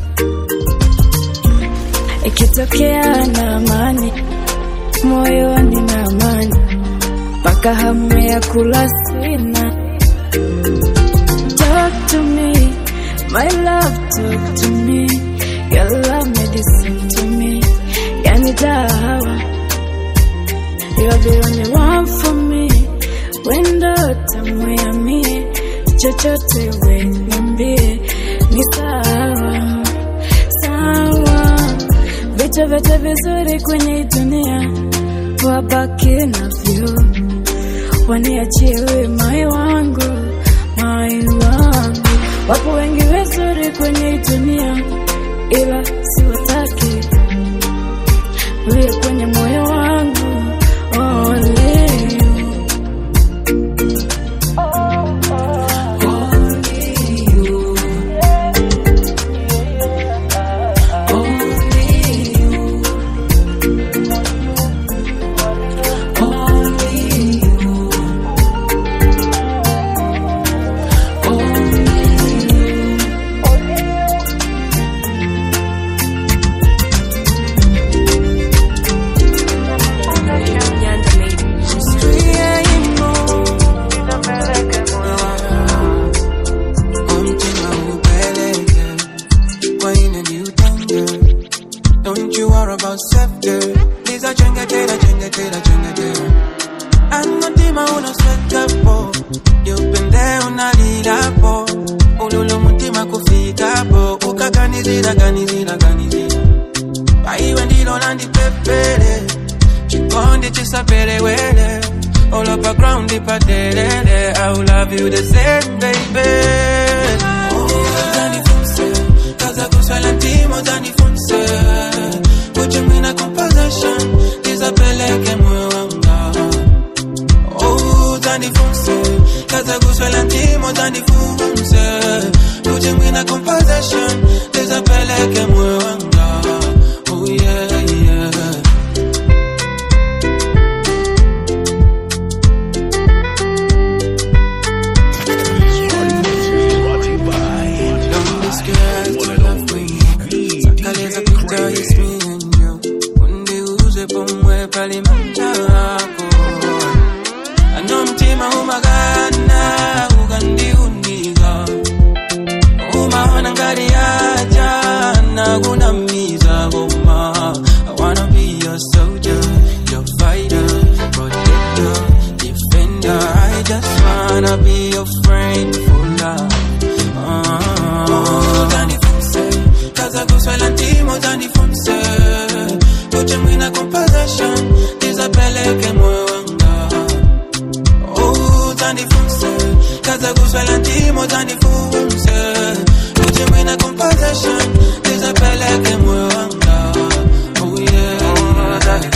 S18: ikitokea na amani moyoni na amani mpaka hamu ya kula sina talk to me my love talk to me your love medicine to me yani dawa you're the only one for me wendo tamu ya mie chochote we niambie ni sawa sawa vitu vyote vizuri kwenye hii dunia wabaki navyo waniachie we mai wangu mai wangu wapo wengi wazuri kwenye hii dunia ila siwataki uliye kwenye moyo wangu only you.
S19: Don't you worry about self girl. Lisa chenga tera chenga tera chenga tera. Anotima una sweta po. Yupende unalila po. Ululu mutima kufika po. Ukaganizira ganizira ganizira. Paiwe ndilo landi pepele. Chikondi chisapele wele. All up a ground ipadelele. I will love you the same baby. Oh, Zani Funse. Kaza kuswala ntimo Zani Funse. Kuche mwina composition. Isapeleke moyo wanga. Oh, Zani Funse. Kaza kuswala ntimo Zani Funse. Kuche mwina composition. Isapeleke moyo wanga. Oh yeah, yeah. Don't be scared to love me. Sakaleza picture is me and you. Undiuze pomwe pale mchako. Ano mtima umagana ukandiuniza. Umaona ngari ya jana kunamiza goma. I wanna be your soldier, your fighter, protector, defender. I just wanna be your friend for life. Oh, Danny Fonse, kaza kuswela ntimo Danny Fonse. Kuche mwina composition, isapeleke moyo wanga. Oh, Danny Fonse, kaza kuswela ntimo Danny Fonse. Kuche mwina composition, isapeleke moyo wanga. Oh yeah, Danny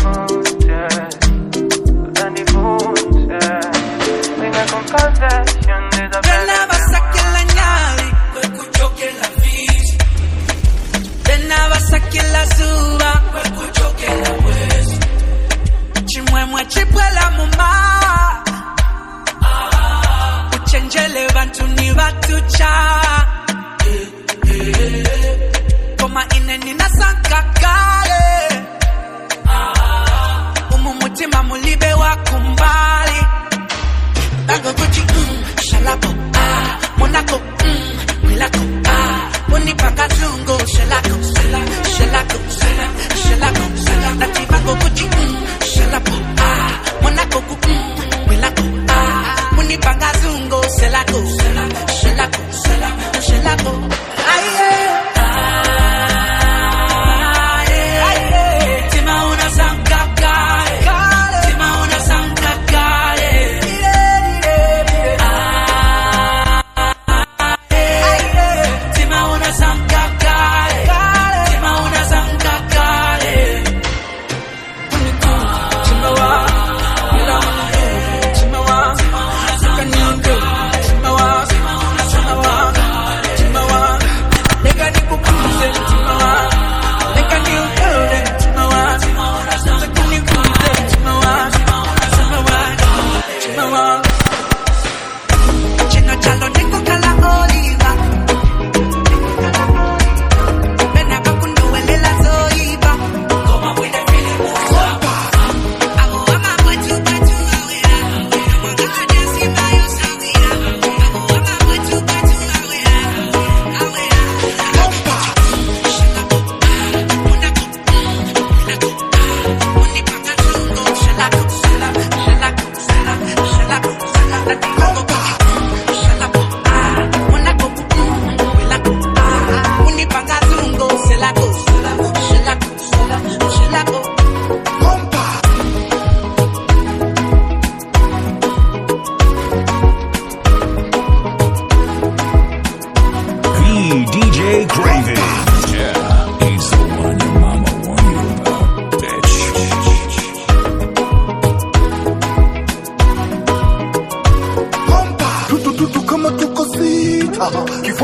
S2: Tena basake la nyali kwe kuchoke la fizi Tena basake la zuba kwe kuchoke la mwezi Chimwemwe chipwela muma Uchenjele bantu ni batu cha Koma ine nina sanka kale Umu mutima mulibe wa kumbali Bango Gucci, mm, shalako, ah, Monaco, mm, Milako, ah, Unipaka zungo, shalako, shala- shalako, shala- shalako, shala- Nati bango Gucci, mm, shalapo, ah, Monaco, mm, Milako, ah, Unipaka zungo, shalako, shala- shalako, shala-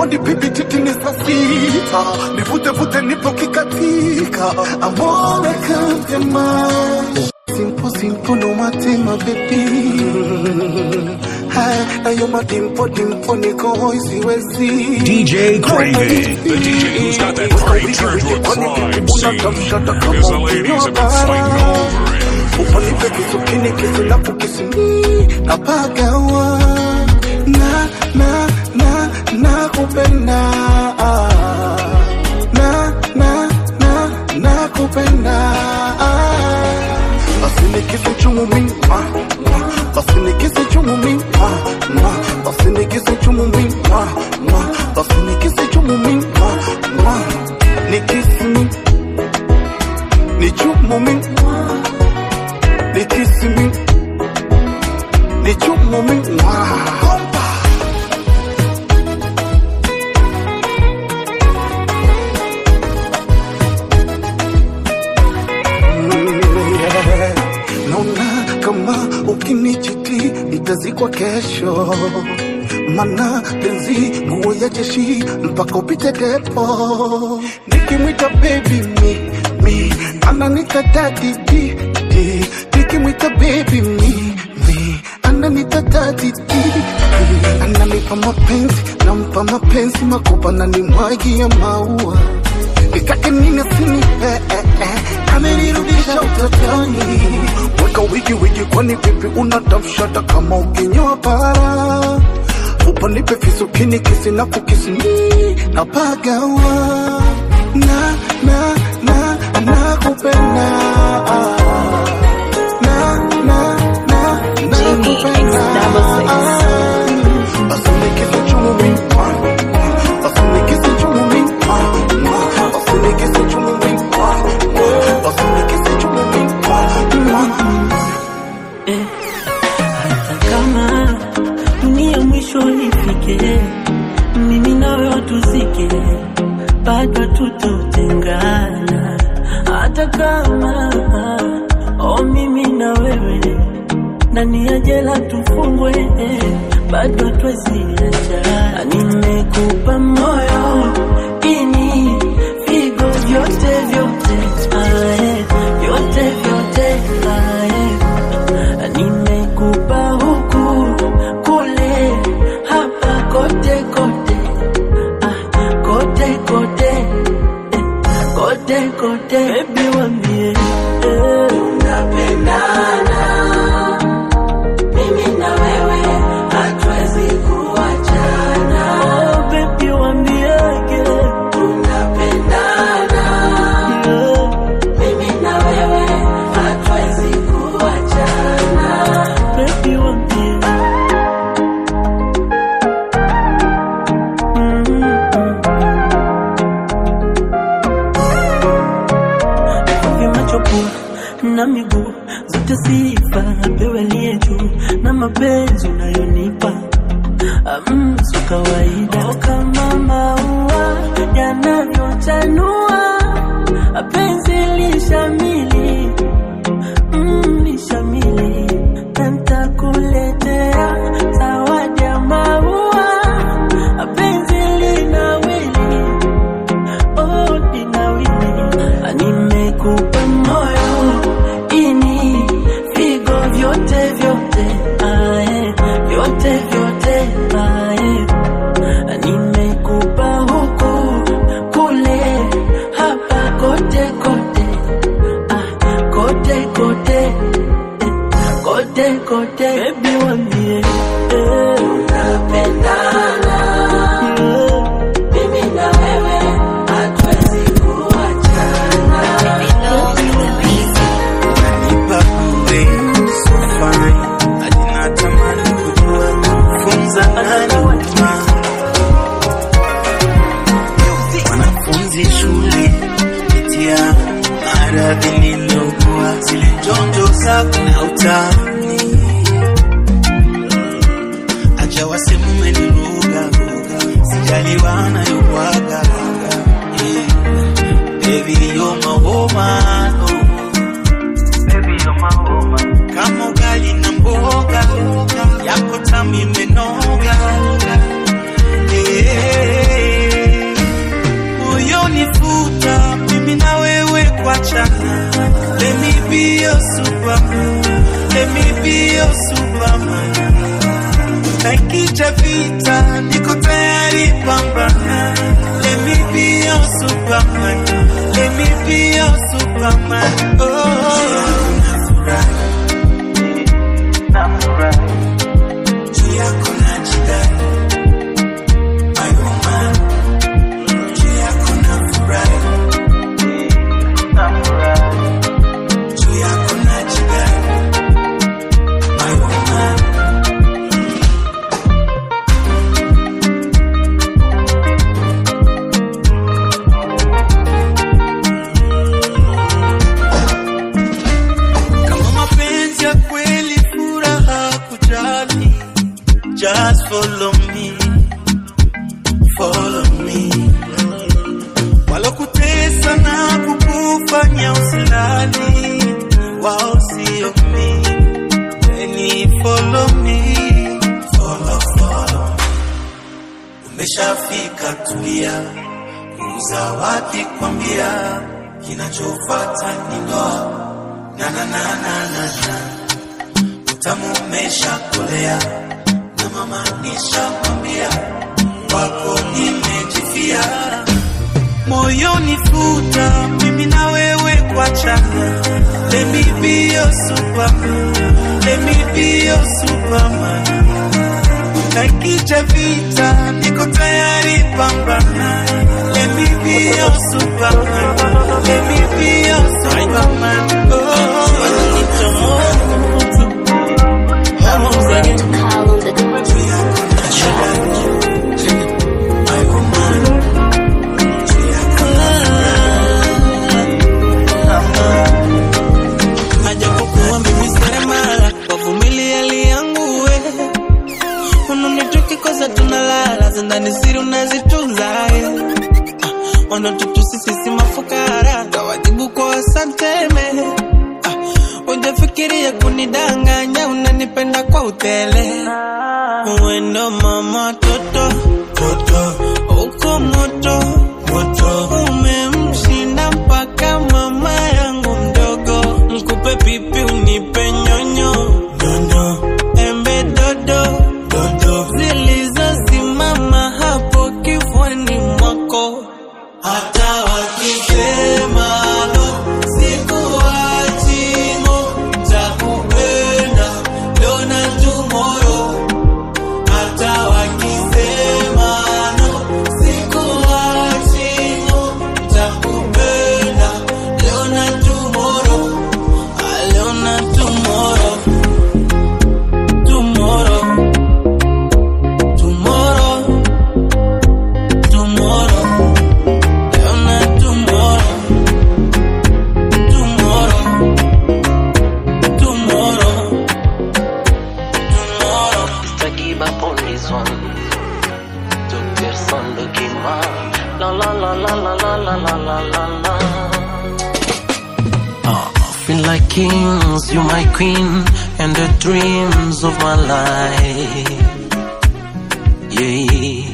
S20: body pipi titi ni saa sita nivute vute nipo kikatika amore kantema simple simple no matema baby Hai, na yo madimpo dimpo niko hoi siwezi
S8: DJ Craven, the DJ who's got that great turn to a crime scene. Because the ladies have been fighting over him.
S20: upanipe kisukini kisilafu kisini napagawa na na na na kupenda na na na na kupenda basi nikisi chumu mi ah, ah, basi nikisi chumu mi ah, ah, basi nikisi chumu mi ah, ah, basi nikisi chumu mi ah, ah, nikisi mi ni chumu mi ni kisi mi ni chumu mi wow. naona kama ukinichiti itazikwa kesho mana penzi nguo ya jeshi mpaka upite depo nikimwita baby mi mi ananita dadi di di nikimwita baby mi mi ananita dadi di di ananipa mapenzi nampa mapenzi makopa na nimwagia maua nikake nini sini eh, eh, eh. amenirudisha utotoni weka wigi wigi kwani vipi unatafshata kama ukinyoa para upanipe fisukini kisina kukisini napagawa na na na na kupenda na na na na kupenda basi nikisi chumu mi basi nikisi chumu mi basi nikisi chumu mi basi nikisi chumu mi
S5: hata kama dunia mwisho ifike, mimi nawe watuzike, bado tutotengana. Hata kama o mimi na wewe ndani ya jela tufungwe, bado twesiacha. Nimekupa moyo ini figo vyote vyote, ae, vyote vyote ae nimekupa huku kule hapa kote kote ah, kote kote eh, kote kote bebi wambie eh. tunapendana mimi na wewe hatuwezi kuachana oh, bebi wambiege tunapendana mimi na wewe hatuwezi kuachana bebi wambie vimachopua na miguu zote sifa pewe liye juu na mapenzi unayonipa mm, so kawaida oh, kama maua yanavyochanua penzi lishamili mm, lishamili na ntakuletea zawadi ya maua penzi linawili oh, linawili nimekupa moyo ini figo vyote vyote ae, vyote vyote ae. nimekupa huku kule hapa kote kote ah, kote kote eh, kote kote bebi wambie eh. tunapendana mimi na wewe hatuwezi
S17: Unanipa bure, so fine. Hadi natamani kujua funza nani huduma. Wanafunzi shule pitia maradhi nilokuwa zile njonjo zako na utani acha wasemu umeniruga sijaliwa nayobwaga yeah. Baby, you're my woman, oh. kama ugali na mboga yako tamu imenoga Eh,
S11: moyoni futa mimi na wewe kuachana let me be your superman let me be your superman na ikija vita niko tayari pambana let me be your superman let me be your superman oh juu yako najidai my woman juu yako nafurahi juu yako najidai my woman kama mapenzi ya kweli furaha kujali just follow me follow me walokutesa na kukufanya usilali wao sio mi Weni follow me follow follow umeshafika tulia uzawadi kwambia kinachofata ni ndoa na na na na na na utamu umeshakolea na mama nishamwambia kwako nimejifia moyoni futa mimi na wewe kuachana let me be your superman let me be your superman na ikija vita niko tayari pambana let me be your superman let me be your superman ajapokuwa mimi seremala wavumilia hali yangu we unanituki tunalala zindani siri unazitunza eh. Ah, wanatutusi sisi mafukara tawajibu kwa asanteme ah, ujafikiria kunidanganya unanipenda kwa utele uendo mama toto toto uko moto moto umemshinda mpaka mama yangu mdogo mkupe pipi unipe nyonyo nyonyo embe dodo dodo zilizosimama hapo kifuani mwako hata wakisema no sikuachimo takupenda leo na tomorrow hata wakisema no sikuachimo takupenda leo na tomorrow Ah, leo na tomorrow tomorrow tomorrow tomorrow leo na tomorrow tomorrow tomorrow tomorrow
S16: Mr. Give up on this one. To person looking man. La la la la la la la la la la la. Ah, feel like kings, you my queen, and the dreams of my life. Yeah.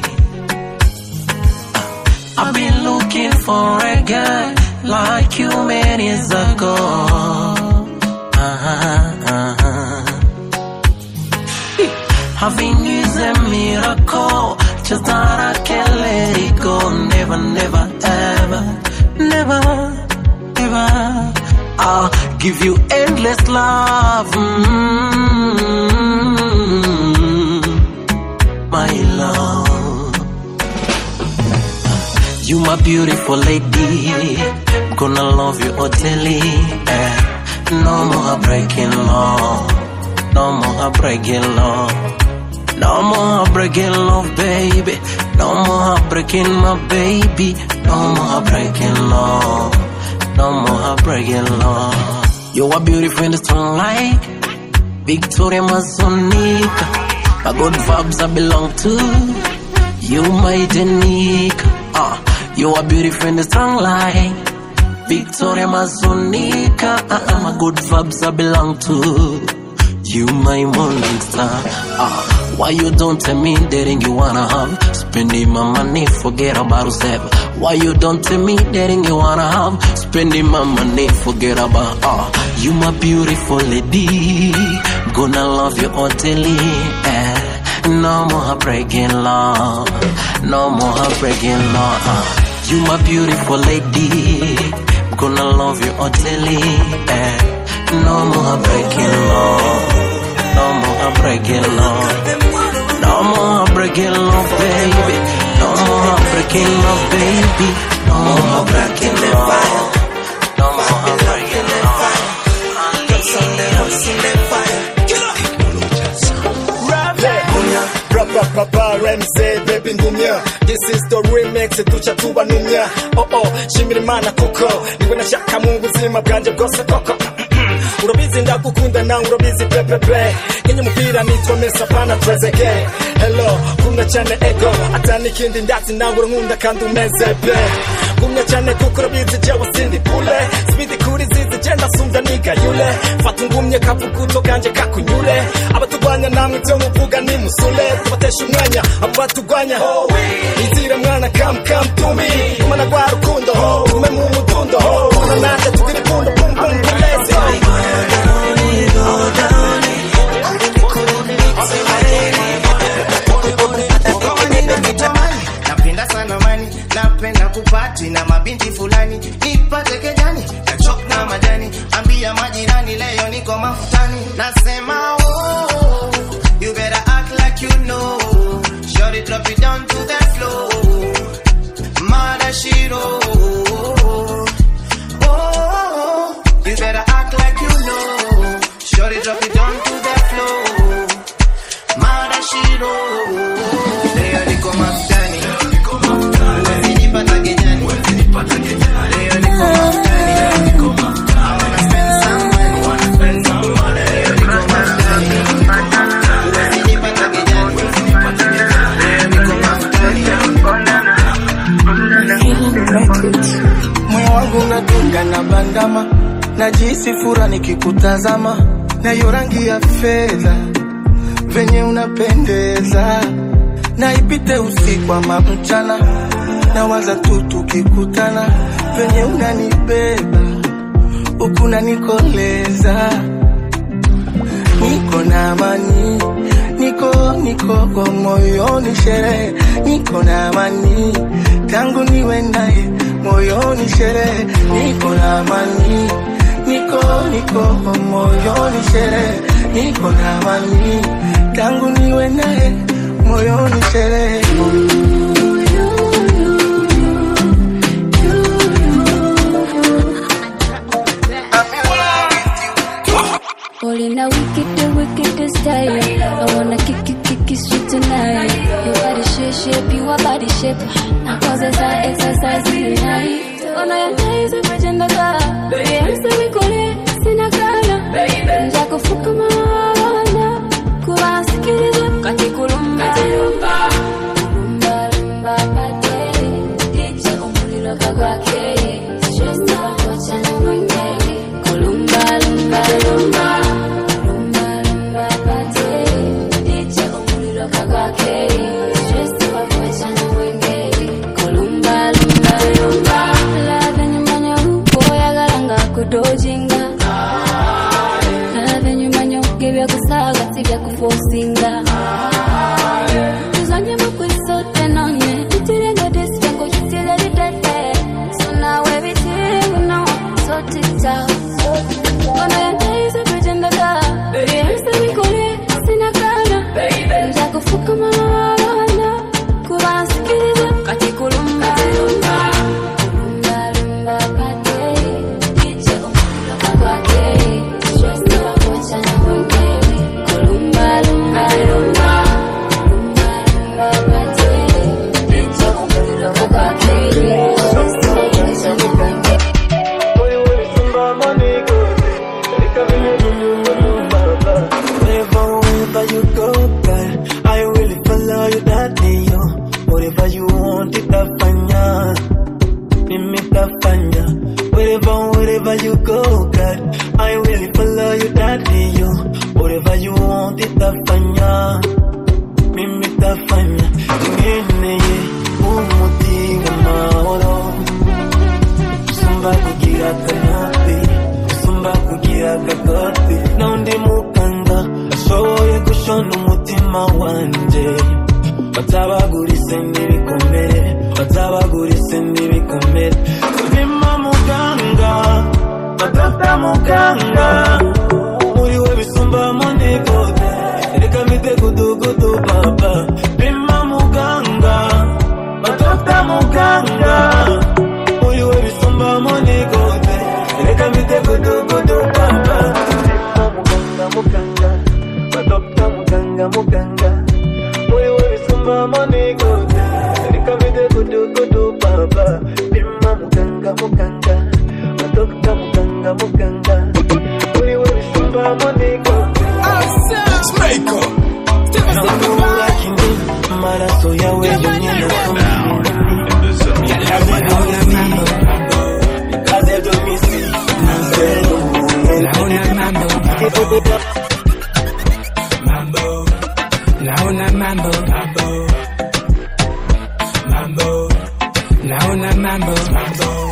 S16: Ah, I've been looking for a guy like you many years ago. Uh-huh, uh-huh. Having is a miracle. Just that I can't let it go. Never, never, ever, never, ever. I'll give you endless love. mm My love. You my beautiful lady. Gonna love you utterly. Eh. No more breaking law. No more breaking law. No more breaking love, baby. No more breaking my baby. No more breaking law. No more breaking law. You are beautiful in the sunlight. Victoria Masonica. My good vibes I belong to you, my Janika. Ah, you are beautiful in the sunlight. Victoria Masonica. Ah, ah, my good vibes I belong to you, my morning star. Ah, why you don't tell me the ring you wanna have? Spending my money, forget about yourself. Why you don't tell me that thing you wanna have? Spending my money, forget about uh You my beautiful lady Gonna love you utterly eh. No more breaking law No more breaking law uh. You my beautiful lady Gonna love you utterly eh. No more breaking law No more breaking law No more breaking law baby No more breaking law baby No more breaking law No more breaking law
S21: RMZ baby ndumya This is the remix tuca tubanumya Oh oh shimira imana kuko niwe nashaka mu buzima bwanje bwose koko urabizi ndagukunda nawe urabizi pepepe nkenye umupira nitwa mesa pana trezege hello kumya cyane ego atani ikindi ndatsi nawe urankunda kandi umeze pe kumya cyane kuko urabizi jewe sindi pule spidi kuri zizi genda sumbya niga yule fata ungumye kavuguto kanje kakunyure abaturwanya namwe ibyo muvuga ni musule tubatesha umwanya abo baturwanya izira mwana kam kam tumi kumana rwa rukundo tugume mu mudundo kumana nanjye tugira ipundo pum pum puleze
S22: napenda sana mani napenda kupati na mabinti fulani nipate kejani kachok na majani ambia majirani leo niko mafutani nasema oh, you better act like you know Shorty drop it down to the floor mada shiro oh, you better act like you know Shorty drop it down to the floor mada shiro leo niko mafutani Usinipata kejani. Leo niko mafutani. I wanna spend some money. Leo niko mafutani. Usinipata kejani. Leo niko mafutani.
S6: moyo wangu unadunga na bandama najisi fura nikikutazama nayo rangi ya fedha venye unapendeza naipite usiku ama mchana nawaza tu tukikutana venye unanibeba huku nanikoleza niko na amani niko niko kwa moyoni sherehe niko na amani tangu niwe naye moyoni sherehe niko na amani niko niko kwa moyoni sherehe niko na amani tangu niwe naye moyoni sherehe
S18: Paulina, wicked, the wicked style. I wanna kick it, kick it sweet tonight. Your body shape, shape, you a body shape. Now cause as I exercise tonight. Ona ya days of agenda ka. Baby, I'm so we call it. Sina kana. Baby, njako fuka mawana. Kuwa sikiliza kati kulumba. Kulumba, lumba, pate. Dicha umuliro kagwake. Stress na wachana mwengeli. Kulumba, lumba, lumba. Lumba, lumba, pate. Dicha umuliro kagwake. Stress na wachana mwengeli. Kulumba, lumba, lumba. Ladha nyumanya uko yagalanga kudojinga. Ladha nyumanya ugebya kusaga tiga kufosinga. Tuzanye mukwisote nonye. Itirengo disirengo kitile lidete. So now everything we know. So tita. Ona ya days of agenda ka. Baby, I'm still kule. Sina kana. Baby, njakufuka mawana. Kuba sikiliza kati kulumba. Kulumba, lumba, pate. Dicha umuliro kagwake. Stress na wakuachana mwengeli. Kulumba, lumba, lumba. Lumba, lumba, pate. Dicha umuliro kagwake. Stress na wakuachana mwengeli.
S12: Wherever, wherever you go, girl, I will follow you that day, yo. Whatever you want, itafanya, mimi tafanya. Wherever, wherever you go, girl, I will follow you that day, yo. Whatever you want, itafanya, mimi tafanya. Tugeneye umuti w'amahoro,
S5: bisumba kugira akanopi bisumba kugira akakopi n'undi muganga ashoboye gushona umutima wanje batabagurise n'ibikomere batabagurise n'ibikomere bima muganga badafta muganga muri we bisumba monigode reka mite gudugudu baba bima muganga badafta muganga muri we bisumba monigode reka mite gudugudu baba bima muganga muganga badafta muganga muganga muri we bisumba monigode reka mite gudugudu baba bima muganga muganga badafta muganga muganga muri we bisumba monigode nakubura kinini maraso yawe yonyine kaze domisi nasero
S1: Naona mambo mambo mambo naona mambo mambo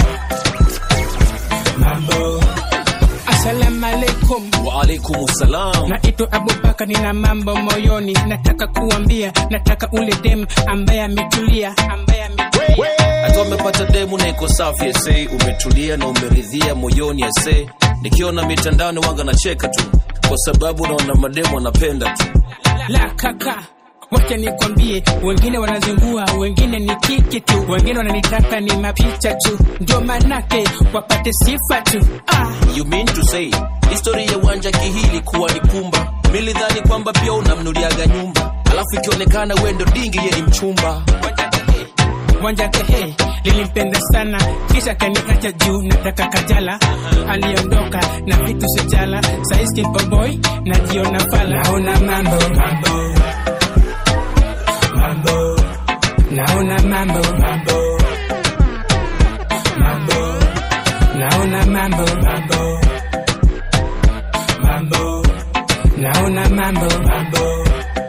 S1: mambo Assalamu alaikum
S4: wa alaikum salam
S1: naitwa Abubakar, nina mambo moyoni, nataka kuambia, nataka ule dem ambaye ametulia, ambaye ametulia
S4: hata umepata demu na iko safi ese umetulia na umeridhia moyoni ese nikiona mitandani wanga nacheka tu kwa sababu naona mademu wanapenda tu
S1: la kaka wacha nikwambie, wengine wanazingua, wengine ni kiki tu, wengine wananitaka ni mapicha tu, ndio manake wapate sifa tu. Ah,
S4: you mean to say histori ya uwanja kihili kuwa ni pumba milidhani kwamba pia unamnuliaga nyumba alafu ikionekana we ndo dingi ye ni mchumba
S1: wanja kehe lilimpenda sana, kisha kanikacha juu, nataka kajala. Aliondoka na vitu sijala, saizi kimpa boy najiona fala, naona mambo mambo mambo, naona mambo mambo mambo, naona mambo mambo mambo, naona mambo mambo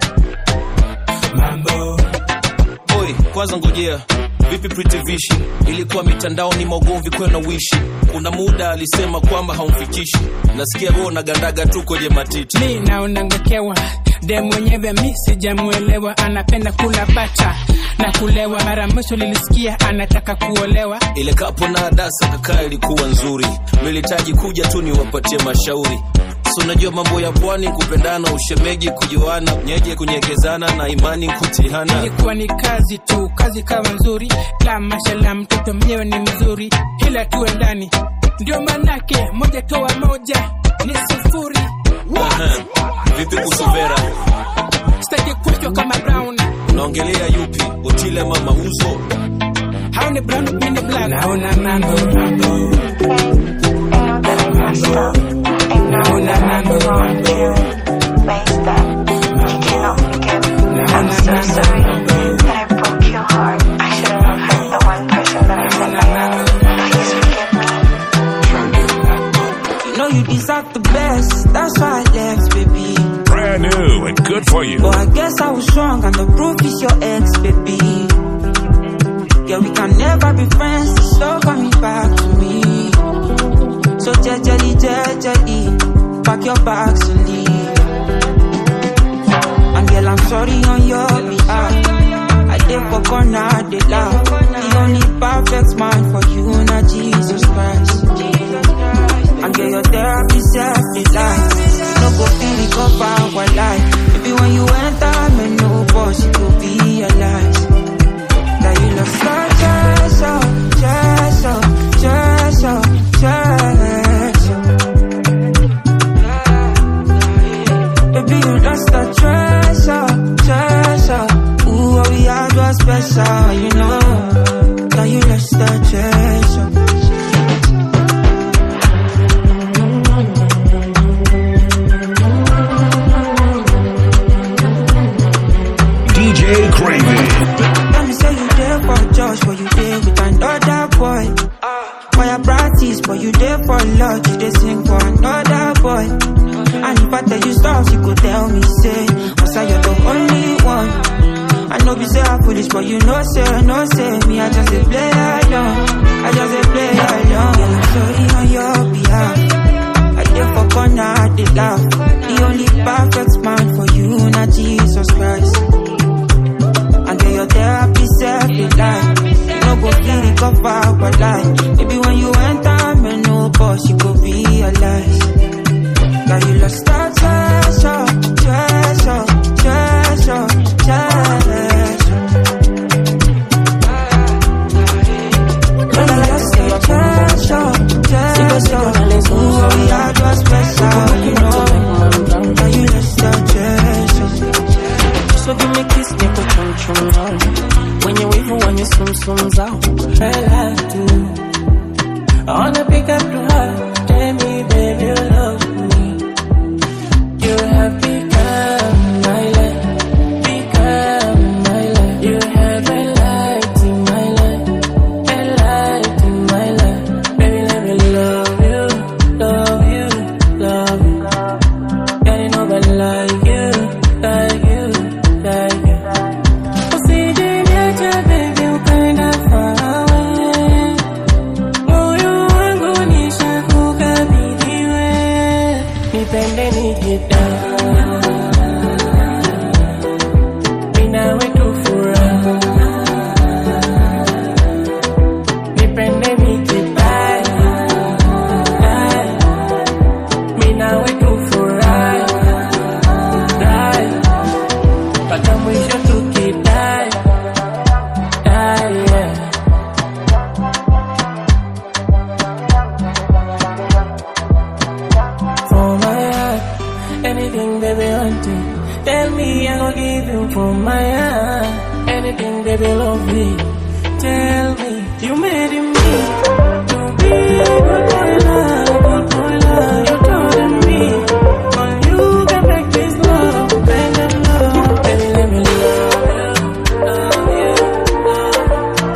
S1: mambo
S4: oi kwanza ngojea vipi Pretty Vishi ilikuwa mitandaoni maugomvi kwena wishi kuna muda alisema kwamba haumfikishi nasikia wewe unagandaga tu kwenye matiti
S1: mi naona ngokewa de mwenyewe mi sijamwelewa anapenda kula bata na kulewa mara mwisho lilisikia anataka kuolewa
S4: ile kapo na adasa kakaa ilikuwa nzuri militaji kuja tu niwapatie mashauri si unajua mambo ya pwani kupendana ushemeji kujuana nyeje kunyekezana na imani kutihana
S1: ilikuwa ni kazi tu kazi kawa nzuri la mashala mtoto mwenyewe ni mzuri ila tuwe ndani ndio manake moja toa moja ni sufuri
S4: Aha. vipi kusuvera
S1: sitaki kuchwa kama brown
S4: unaongelea yupi otile mama uzo
S1: hao ni brown mimi ni black naona mambo mambo naona mambo mambo
S23: You know you deserve the best, that's why I left, baby.
S8: Brand new and good for you.
S23: But I guess I was wrong, and the proof is your ex, baby. Yeah, we can never be friends, it's so coming back to me. So jejely, jejely, pack your bags and leave. And girl, I'm sorry on your behalf. I did for corner, they laugh. The only perfect man for you, not Jesus Christ. And get your therapy self the life. No go feel recover our life. Maybe when you enter, me no boss, you could be alive. That you love such treasure, treasure, treasure, treasure. Baby, you lost a treasure, treasure. Ooh, what we had was special, you know. That you lost a treasure.
S8: DJ Craven.
S23: Let me say you there for Josh, but you there with another boy. For your practice, but you there for love, you they sing for another boy. And if I tell you stuff, you could tell me, say, was I you're the only one? I know be say I foolish, but you know say, no say me. I just a play along. I just a play along. Girl, I'm sorry on your behalf. I did for corner, I did laugh. The only perfect man for you, not Jesus Christ. And get your therapy self in life. You know go feel the cover, but lie. Maybe when you enter, me no boss, you go realize. That you lost that treasure, treasure, treasure, treasure. Girl, I lost your treasure, treasure. So yeah, it was special, you know. Now you lost that treasure.
S7: So give me kiss, make a chum chum now. When you wave, when you swim swims out. Girl, I do. I wanna pick up the heart. Tell me, baby, you love me. You have become my life. Become my life. You have a light in my life. A light in my life. Baby, let me love you. Love you. Love you. Got nobody like you. Like you. Like you. Usijiniache baby ukaenda far away. Moyo wangu nishakukabidhiwe. Nipende nikita. Ninawe tu furaha. Nipende nikita. Ninawe tu furaha. Mpaka mwisho tukidai. Die, yeah. For my heart, anything baby want to Tell me I gon' give you for my heart Anything baby love me Tell me you made me To be good boy love, good boy love You told me On you can make this love, bend and love Baby let me love you, love you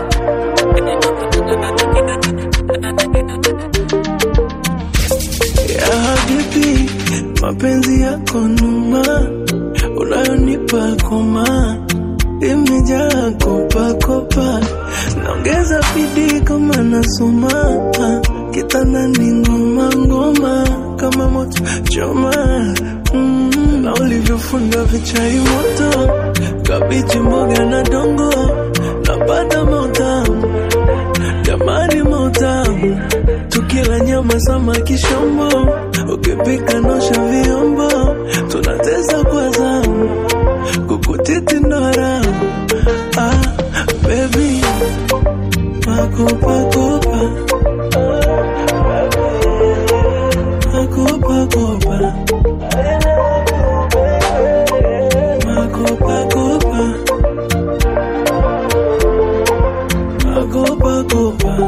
S9: ya hadithi mapenzi yako numa unayonipa koma imejaa kopakopa naongeza bidii kama nasoma kitandani ngoma ngoma kama moto choma mm, na ulivyofunga vichai moto kabichi mboga na dongo napata mautamu jamani mautamu tukila nyama samaki shombo ukipika nosha vyombo tunateza kwa zamu kukutiti ndo haramu ah, baby makopakopa makopakopa makopakopa makopakopa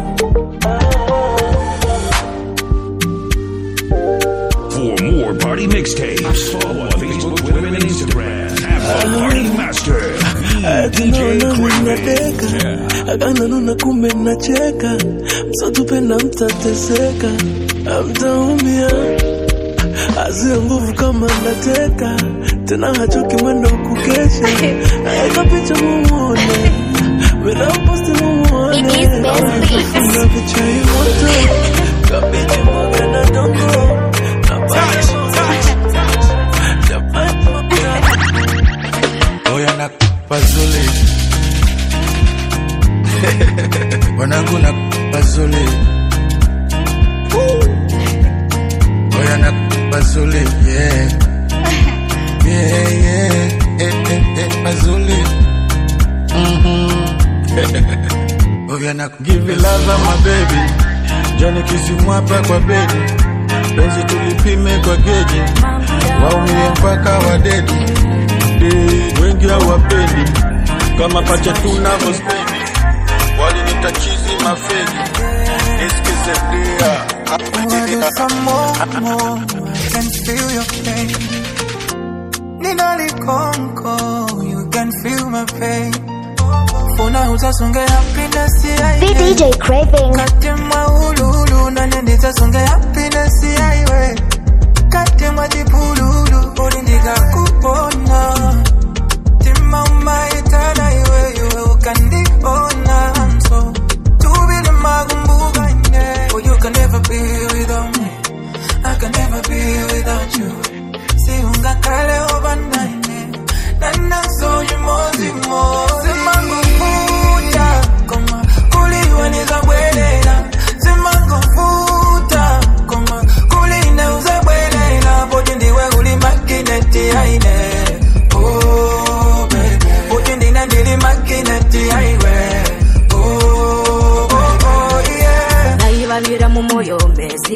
S8: For more party mixtapes, follow on Facebook, Twitter, and Instagram. At the Party Master, DJ Craven.
S9: nateka akananuna kumbe nacheka msatupenda mtateseka amtaumia azia nguvu kama nateka tena hachoki mwendo wa kukesha naeka picha mumuone minaposti mumuone nafunga vichai moto kabiji mboga na dongo
S13: oya na pazuli wanangu na pazuli oya na pazuli yeah. Yeah, yeah. Eh, eh, eh, pazuli Mhm. oya na give you love my baby joni kisimwapa kwa bedi penzi tulipime kwa geji waumie mpaka wadedi Day, wengi hawapendi kama pacha tunavyospendi walinita chizi mafegi nisikize dia
S11: Order some more, more. I can feel your pain. Ninali konko, you can feel my pain. Funa utasunge happiness ya
S10: The DJ Craving.
S11: Katima ululu, nane nitasunge happiness ya iwe. Katima dipululu, ulindika kupona. Tima umaitana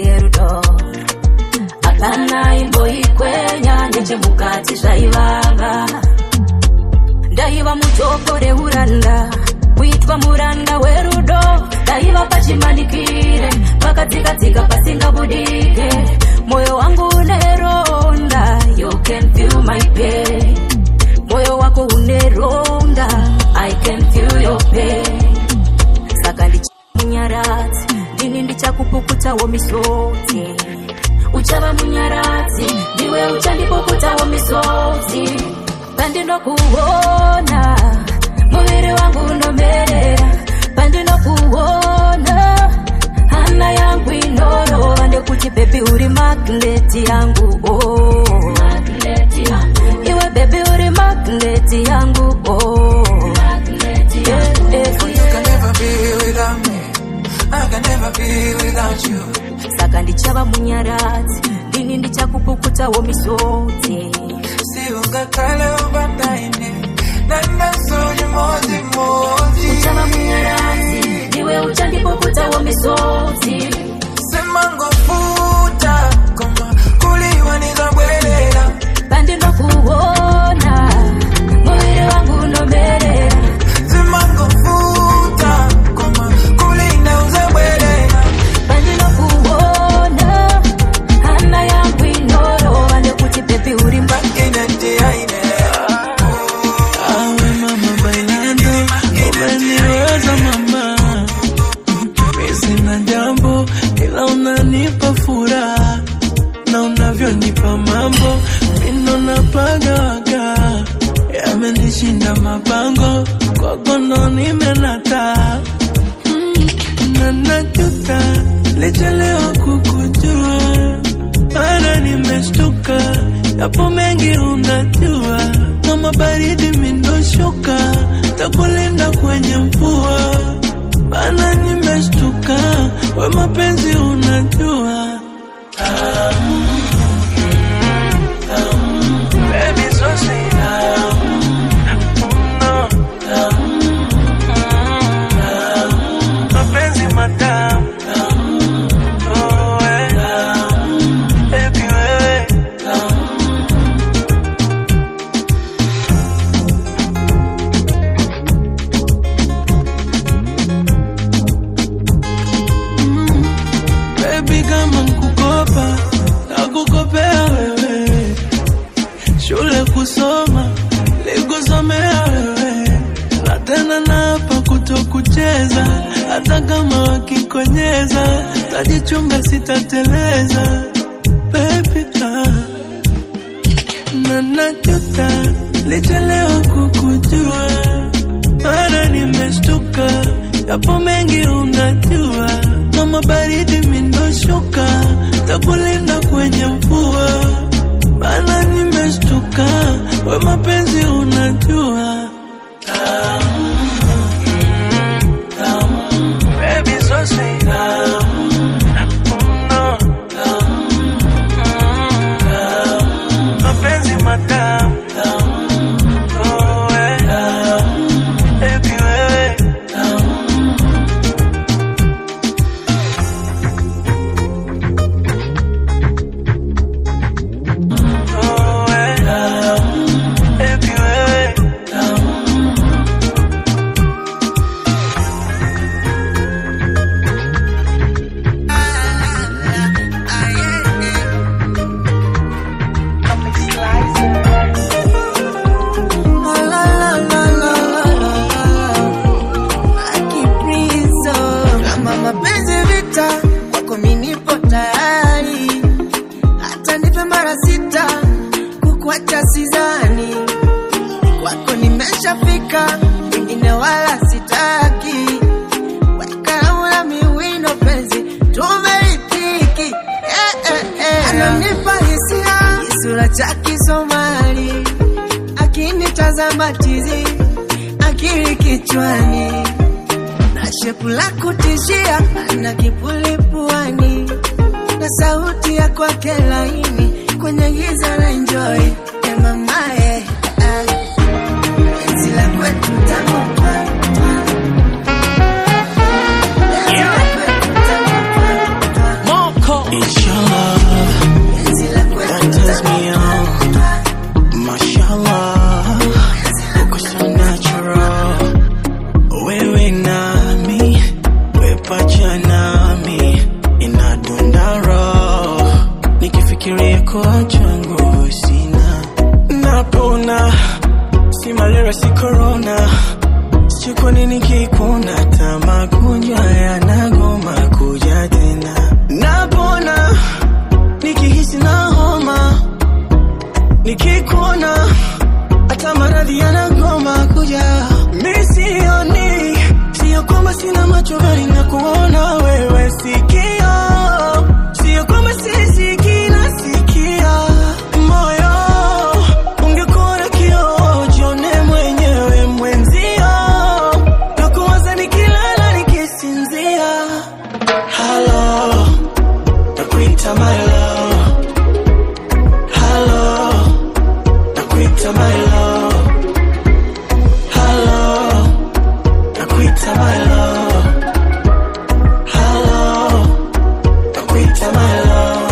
S3: erudo apana imboikwenya nechemukati zvaivava ndaiva mutopore uranda kuitwa muranda werudo ndaiva pachimanikire pakadzikadzika pasingabudike moyo wangu uneronda you can feel my pain moyo wako uneronda i can feel your pain saka ndichamunyaradzi ndini ndichakupukutawo misodzi uchava munyaradzi ndiwe uchandipukutawo misodzi pandinokuona muviri wangu unomerera pandinokuona hana yangu inorova ndekuti bebi uri magneti yangu oh. iwe bebi uri magneti yangu oh. yeah, yeah,
S19: You can never be without me. I can never be without you.
S3: saka ndichava munyaradzi ndini ndichakupukutawo misodzi
S19: siungakale ubataine nandasoni mozi mozi
S3: uchava munyaradzi ndiwe uchandipukutawo misodzi
S19: semangofuta koma kuliwa nizabwelela
S3: pandinokuona muviri wangu unomerera
S19: semangofuta koma kulinda uzabwelela
S3: pandinokuona hana yangu inorova ndekuti bebi uri
S19: inatiaine
S9: Awe mama bailando, umeniweza mama, mi sina jambo ila unanipa furaha na unavyonipa mambo mindo napagawaga yamenishinda mabango kwako ndo nimenata Mm, na najuta lichelewa kukujua mara nimeshtuka yapo mengi unajua kama baridi mindoshuka takulinda kwenye mvua bana nimeshtuka we mapenzi unajua Tamu, tamu, baby, so say tamu, no, tamu, tamu, mapenzi matamu tamu, oh, eh, tamu, baby, wewe tamu. Baby kama nkukopa nakukopea wewe, shule kusoma likusomea wewe, na tena napa kutokucheza, hata kama wakikonyeza tajichunga, sitateleza baby ah. na najuta lichelewa kukujua, mara nimeshtuka, yapo mengi unajua, kama baridi mindoshuka, takulinda kwenye mvua, bana nimeshtuka, we mapenzi unajua tamu, tamu, baby so say tamu, no, tamu, tamu, mapenzi matamu tamu, oh, eh, tamu, baby wewe tamu. Oh, eh, tamu, baby wewe tamu.
S11: Kama mapenzi vita, kwako mi nipo tayari, hata nipe mara sita, kukuacha sizani, kwako nimeshafika, wengine wala sitaki, wekaramu na miwino penzi tumeritiki, eh, eh, eh. ananipa hisia, kisura cha Kisomali, akinitazama tizi, akili kichwani na shepu la kutishia, ana kipuli puani na sauti ya kwake laini kwenye giza na enjoy ya mamaye ah. Penzi la kwetu tamu kwa
S14: Moko
S2: kukuacha nguvu sina napona si malaria si corona sijui kwa nini kikuna hata magonjwa yanagoma kuja tena napona nikihisi na homa nikikuona hata maradhi yanagoma kuja mi sioni sio kwamba sina macho bali na kuona wewe sikio sio kwamba sisikii nasikia moyo ungekuwa na kioo jione mwenyewe mwenzio na kuwaza nikilala nikisinzia halo nakuita my love halo nakuita my love halo nakuita my love halo nakuita my love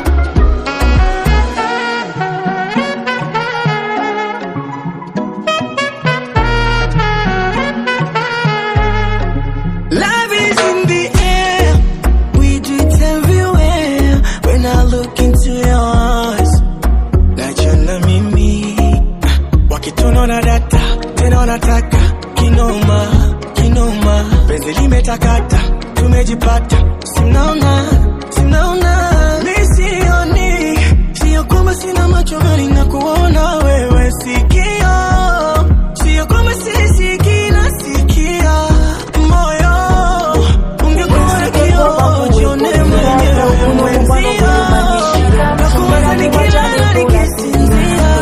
S2: Love is in the air. We do it everywhere. When I look into your eyes, najiona mimi wakitunaona data tena wanataka kinoma kinoma, penzi limetakata, tumejipata, simnaona simnaona, mi sioni, sio kwamba sina macho bali na kuona wewe, sikio sio kwamba sisikii nasikia moyo ungekuwa na kioo jione mwenyewe mwenzio na kuwaza nikilala nikisinzia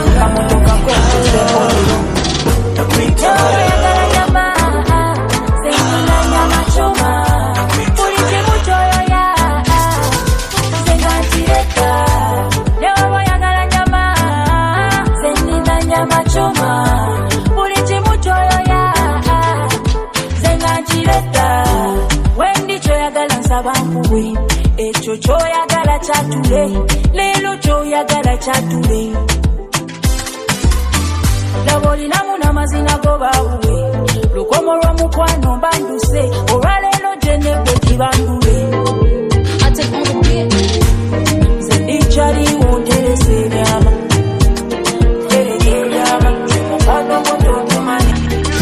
S2: nakuita
S3: bankuwe ekyo kyoyagala kyatule leero kyoyagala kyatule laba olinamu n'amazina go baawuwe lukomo lw'omukwano mbanduse olwaleero gyenebwe kibandule nze ndikyaliwo nteresa ebyama tereka ebyama mukwano gwo totumanyi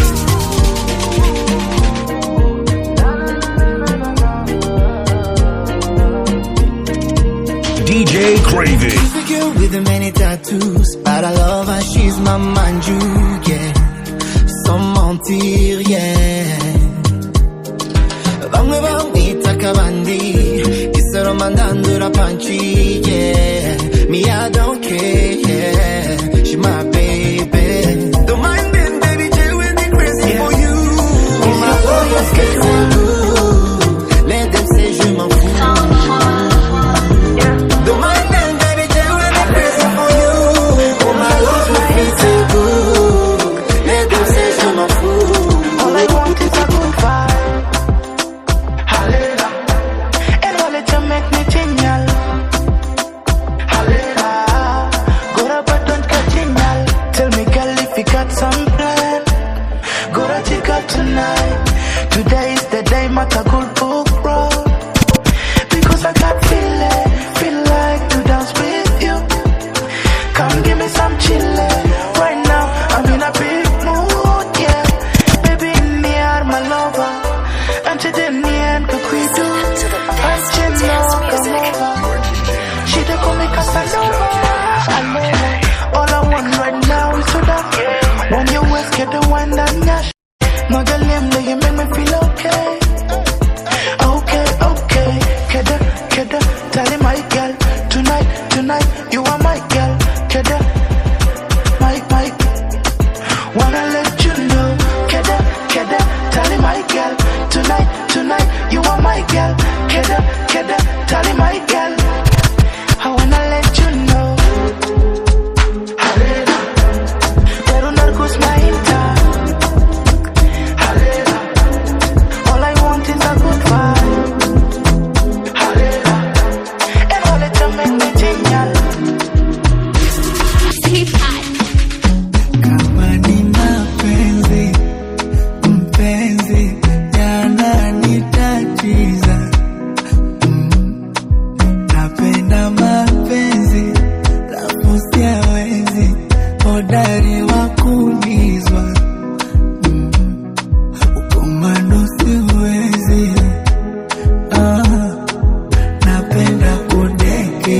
S8: DJ Craving.
S14: She's a girl with many tattoos, but I love her, she's my manju, yeah. Sans mentir, yeah. Bamwe bamwita kabandi, isaro mandandura panchi, yeah. Me, I don't care, yeah. She my baby. Don't mind them, baby, Jay, when they crazy for you. Oh my God, yes, get cool. Let them say je m'en fous. Don't mind them, baby, Jay, when they crazy for you. Oh my God, my feet so good. Let them say je m'en fous.
S11: All I want is a good vibe. Halela. And all it to make me tingle.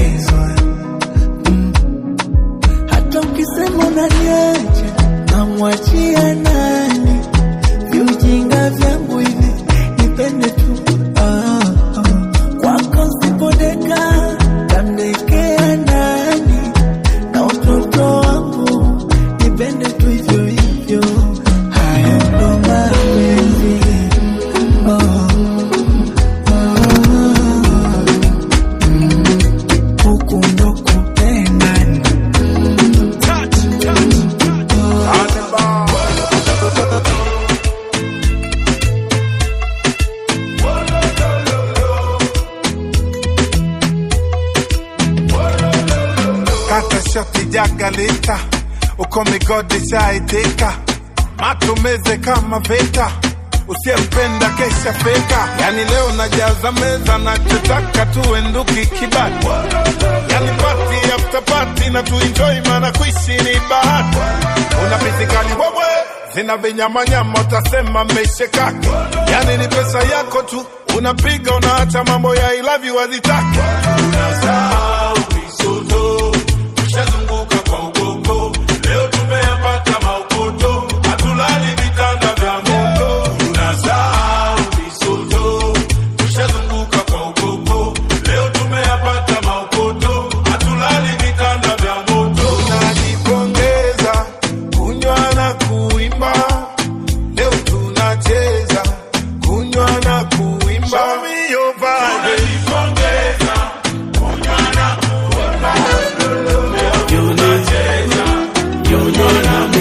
S2: naumizwa mm. hata ukisema unaniacha namwachia nani viujinga vyangu hivi nipende tu ah, ah. kwako sipodeka tamdekea nani na utoto wangu nipende tu hivyo hivyo haya ndo mapenzi oh. huku ndo kupendana
S15: kata shoti jagalita uko migodi shaitika matumeze kama vita usiyempenda kesha feka yani leo najaza meza nachotaka tuenduki kibati yani pati after pati na tuenjoy mana kuishi ni bahati una pitikani wewe zina vinyamanyama utasema mmeishekaki yani ni pesa yako tu unapiga unaacha mambo ya I love you hazitaki unasahau misoto tushazunguka kwa ugogo leo tumeyapata maukoto hatulali vitanda vya moto tunasahau misoto tushazunguka kwa ugogo leo tumeyapata maukoto hatulali vitanda vya moto tunajipongeza kunywa na kuimba leo tunacheza kunywa na kuimba Show me your vibe. Tunajipongeza kunywa na kuimba leo tunacheza kunywa na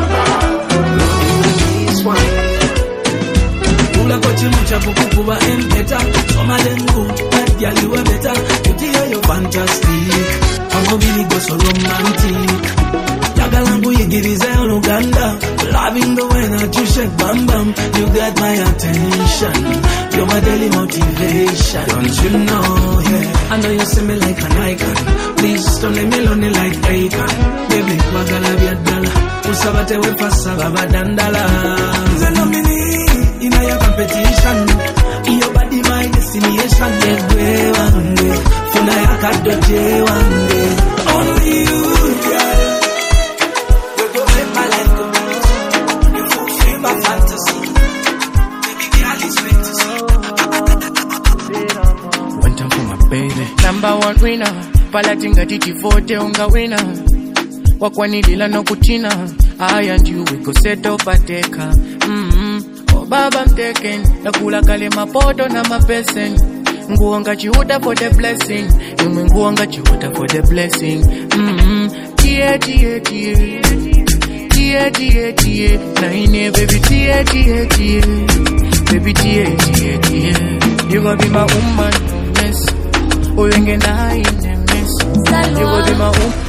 S5: Kula kwa chimu cha kukukuba empeta Soma dengu, that girl you are better Beauty you're fantastic Kama vili go so romantic Jaga langu yigirize Uganda Loving the way that you shake bam bam You got my attention You're my daily motivation Don't you know, yeah I know you see me like an icon Please don't leave me lonely like Akon Baby, wagala vya dala Usabate wepasa baba dandala Nze nomini in your competition. Your body my destination. Egwe wange, funa yakadoje wange. Only you, girl. We go make my life go easy. You fulfill my fantasy. Baby girl, it's fantasy.
S17: One time for my baby. Number one winner. Palatinga tichifote unga winner. wakwanilila nokutina I and you we go settle pateka mm-hmm. oh baba mteken nakula kale mapoto na mapesen nguo ngachiuta for the blessing imwe nguo ngachiuta for the blessing mm-hmm. tie tie tie tie tie tie naine baby tie tie tie baby tie tie tie you gonna be my woman miss uyenge naine miss you gonna be my woman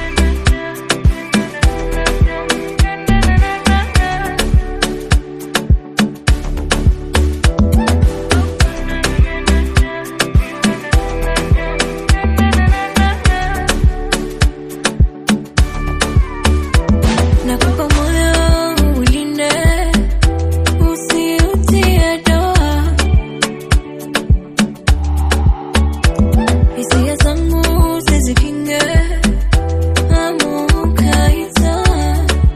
S18: Nakupa moyo ulinde, usiutie doa. Hisia zangu sizikinge, hamu ukaitoa.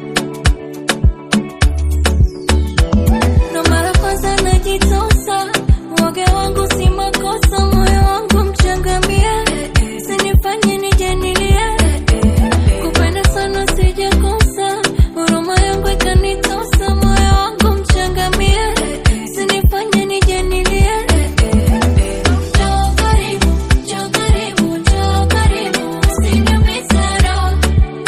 S18: Ndo mara kwanza najitosa, uoga wangu si makosa, moyo wangu mchangamie, usinifanye nijenilie kupenda sana sijakosa, huruma yangu ikanitosa, moyo wangu mchangamie, usinifanye nijenilie. Njoo karibu, njoo karibu, njoo karibu, usiniumize roho.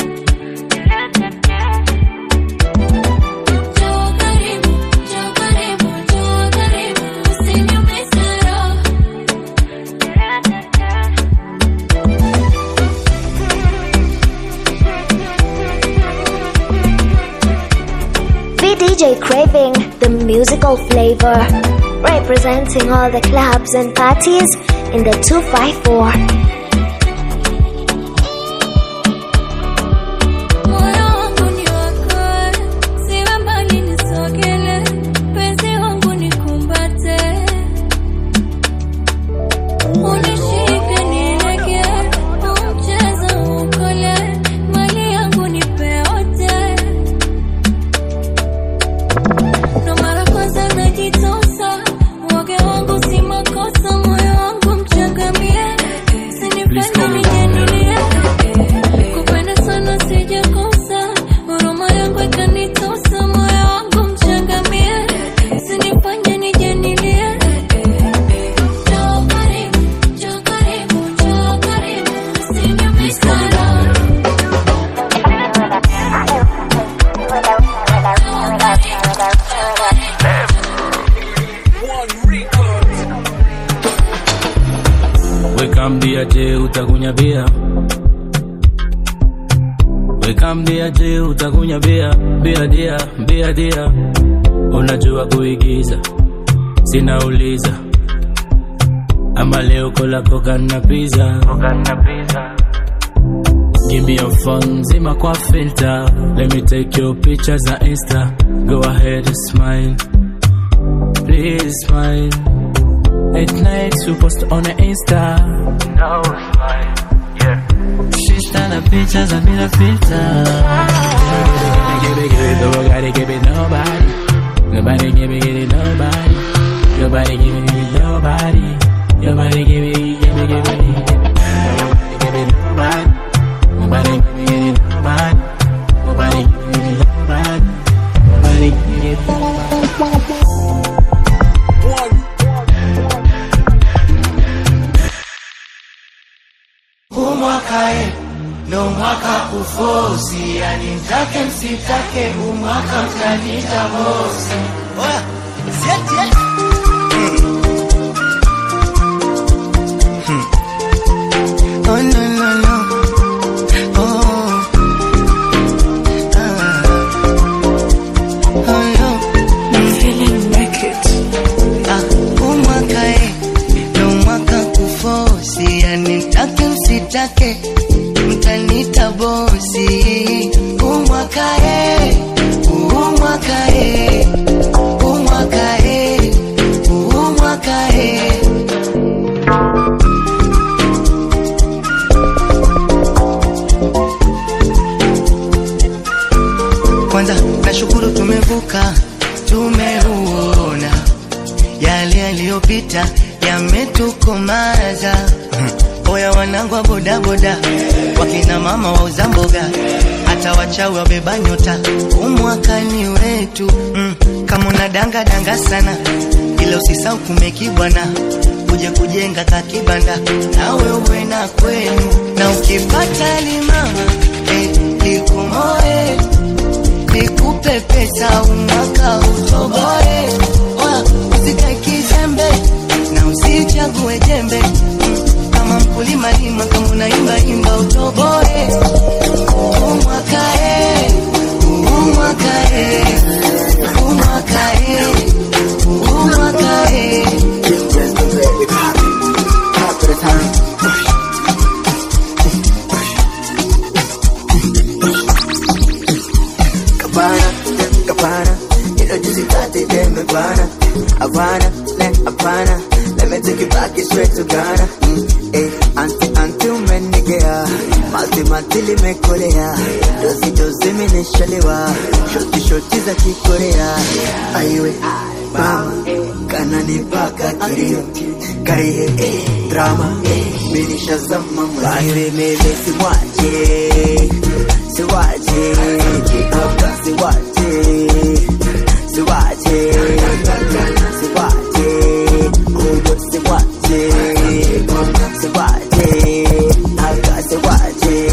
S18: Njoo karibu, njoo karibu, njoo karibu, usiniumize roho.
S10: VDJ Craving, the musical flavor. Representing all the clubs and parties in the 254.
S18: Moyo wangu ni wako, siwe mbali nisogele, penzi wangu nikumbate. Unishike nileke,
S16: Wekambia je utakunya bia Wekambia je utakunya bia Bia dia, bia dia Unajua kuigiza Sinauliza Ama leo kola koka na pizza Give me your phone, zima kwa filter Let me take your pictures on Insta Go ahead and smile Please smile At night you post on the Insta No smile, yeah She's done pictures and made a filter Give it, give it, nobody give it nobody Nobody give it, give it nobody Nobody give it, give it nobody Nobody give it, give it, give it Nobody give it nobody Nobody give it, give it nobody Nobody give it, give it nobody Nobody give it, give it nobody
S2: Huu mwaka e, ndo mwaka kufosi, yani mtake msitake, huu mwaka mtanita bosi. Oya, sieti eh.
S22: Oh no no no. Oh. Ah. Oh no. I'm feeling naked. Ah, huu mwaka eh, ndo mwaka kufosi, yani mtake msitake, mtanita bosi. Huu mwaka eh, huu mwaka eh, huu mwaka eh, huu mwaka eh. Kwanza nashukuru tumevuka, tumeuona yale yaliyopita yametukomaza. Oya wanangu wa bodaboda, wakina mama wauza mboga, hata wachawi wabeba nyota, umwakani wetu mm. Kama una danga danga sana, ila usisau kumekibwana uje kujenga kakibanda, nawe uwe na kwenu, na ukipata limama eh, likumoe nikupe pesa umwaka utoboe, Oya, usikae kizembe na usichague jembe Mm, kama mkulima lima, kama unaimba imba utoboe. Umwaka e, umwaka e, umwaka e, umwaka e.
S2: Cabana, Cabana, you know just got it, then me Havana, Havana, let Havana, let me take you back straight to Ghana. Mm, eh, auntie, auntie, umenigea, mati mati limekolea, dozi dozi minishalewa, shoti shoti za kikorea, aiwe mama, kana nipaka kilio, karie eh, drama, eh, minishazama mwani, mimi simwache, siwache, hapa siwache, siwache, siwache, huyo siwache, siwache, hapa siwache.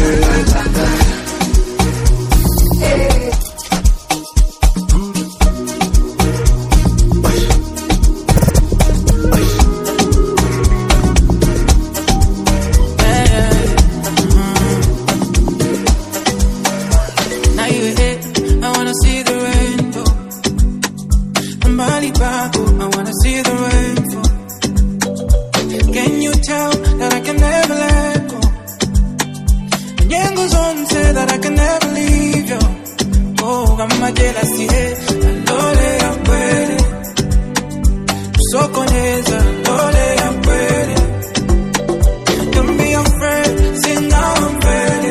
S19: Now you hit, I wanna see the rainbow. Mbali pako, I wanna see the rainbow. Can you tell that I can never let go? Nyengo zone say that I can never leave you. Oh, kama jealousy, hey, alole ya kweli. Usokoneza, alole ya kweli. Don't be afraid, sing now I'm ready.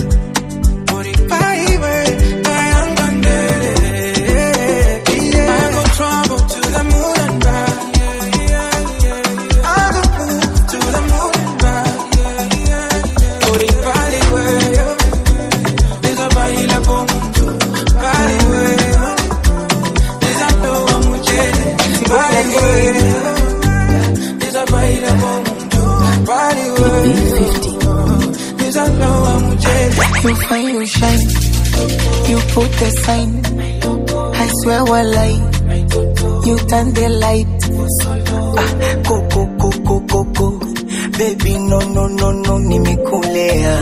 S19: I go trouble to the moon and back. I go move to the moon and back. Por el vale, güey. Esa baila como un vale, güey. Esa toa mujer, vale, güey. Esa baila como un vale, güey. Esa toa mujer.
S23: You find you shine, you put the sign. I swear what lie, you turn the light. Ah, go go go go go go.
S6: baby no no no no nimekulea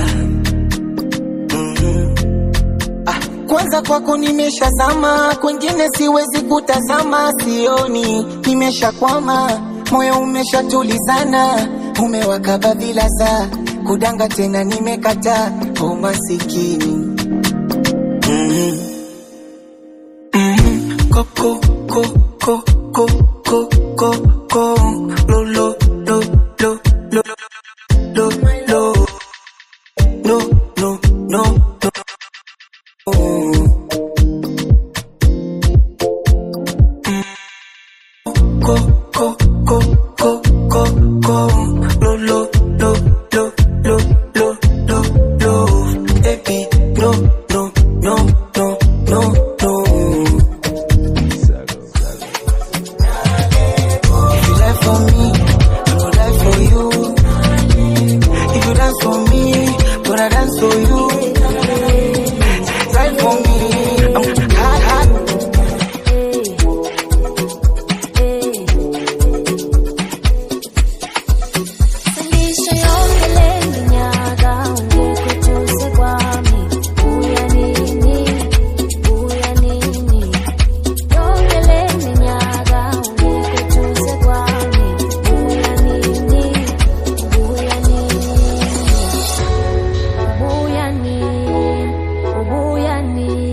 S6: Mhm. ah, kwanza kwako nimeshazama kwengine siwezi kutazama sioni nimeshakwama moyo umeshatulizana umewakaba bila za kudanga tena nimekataa o masikini Mhm. Mhm. Koko, ko, ko, ko, ko, ko, ko, lo, lo, lo, lo, lo, lo, lo, no, no, no, no. Mm. Ko, ko, ko, ko, ko, ko, lo, lo, lo, lo, lo, lo, lo, lo. Baby, no, no, no, no, no, no. If you die for me, I go die for you. If you dance for me, gonna dance for you. Die for me, I'm hot, hot.
S18: Sendisha yongele minyaga ungekutuze kwami uya nini uya nini yongele minyaga ungekutuze kwami uya nini uya nini ubuya nini ubuya nini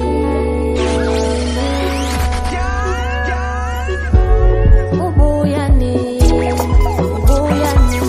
S18: ubuya nini ubuya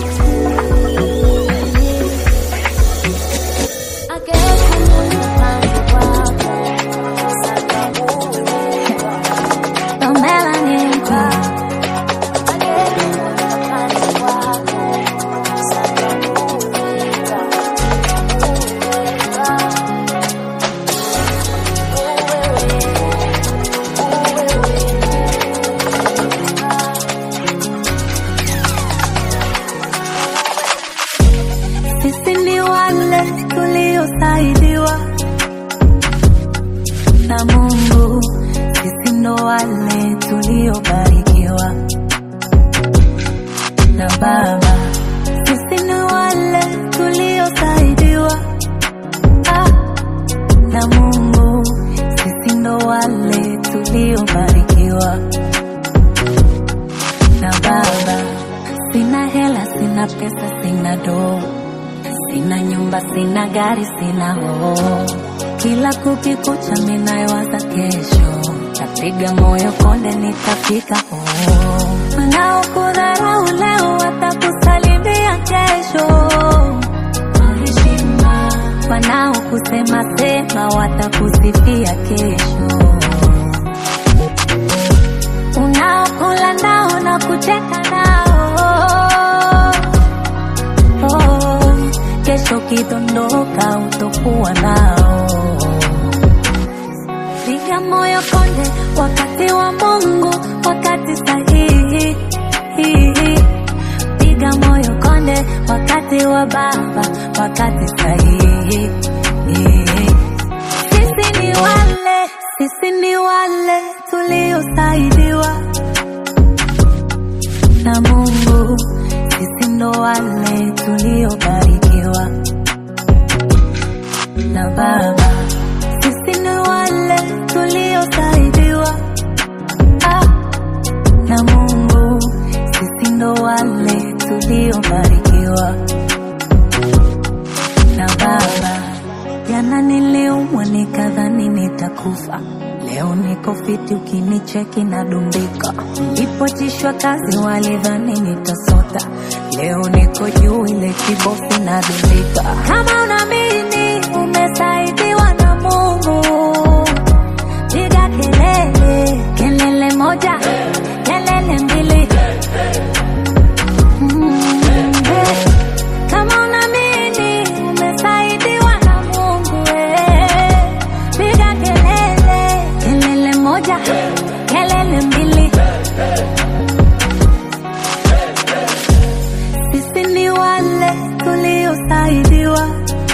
S3: Sisi ni wale tuliosaidiwa na Mungu, sisi ndo wale tuliobarikiwa na Baba, sisi ni wale tuliosaidiwa ah, na Mungu, sisi ndo wale tuliobarikiwa na Baba. Sina hela, sina pesa, sina doo Sina nyumba, sina gari, sina hoo. Kila kukikucha minayowaza kesho, tapiga moyo konde, nitafika hoo. Wanaokudharau leo watakusalimia kesho kwa heshima, wanaokusema sema watakusifia kesho, unaokula nao na kucheka nao oh, kesho kidondoka utokuwa nao. Piga moyo konde, wakati wa Mungu, wakati sahihi. Piga moyo konde, wakati wa Baba, wakati sahihi. Sisi ni wale, sisi ni wale tuliosaidiwa na Mungu, sisi ndo wale tuliobarikiwa na Baba, sisi ni wale tuliosaidiwa ah, na Mungu, sisi ndo wale tuliobarikiwa na Baba. Jana niliumwa nikadhani nitakufa, leo niko fiti, ukinicheki nadumbika. Nilipotishwa kazi walidhani nitasota, leo niko juu, ile kibofu nadumbika. Kama unaamini umesaidiwa na Mungu, piga kelele, kelele moja, kelele mbili. Mm, eh. Kama unaamini umesaidiwa na Mungu, eh, piga kelele, kelele moja, kelele mbili. Sisi ni wale tuliosaidiwa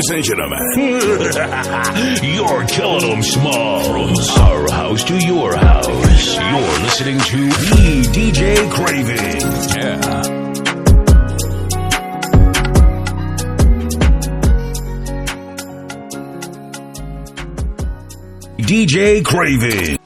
S8: Ladies and gentlemen, you're killing them small. From our house to your house, you're listening to E DJ Craving. Yeah. DJ Craving.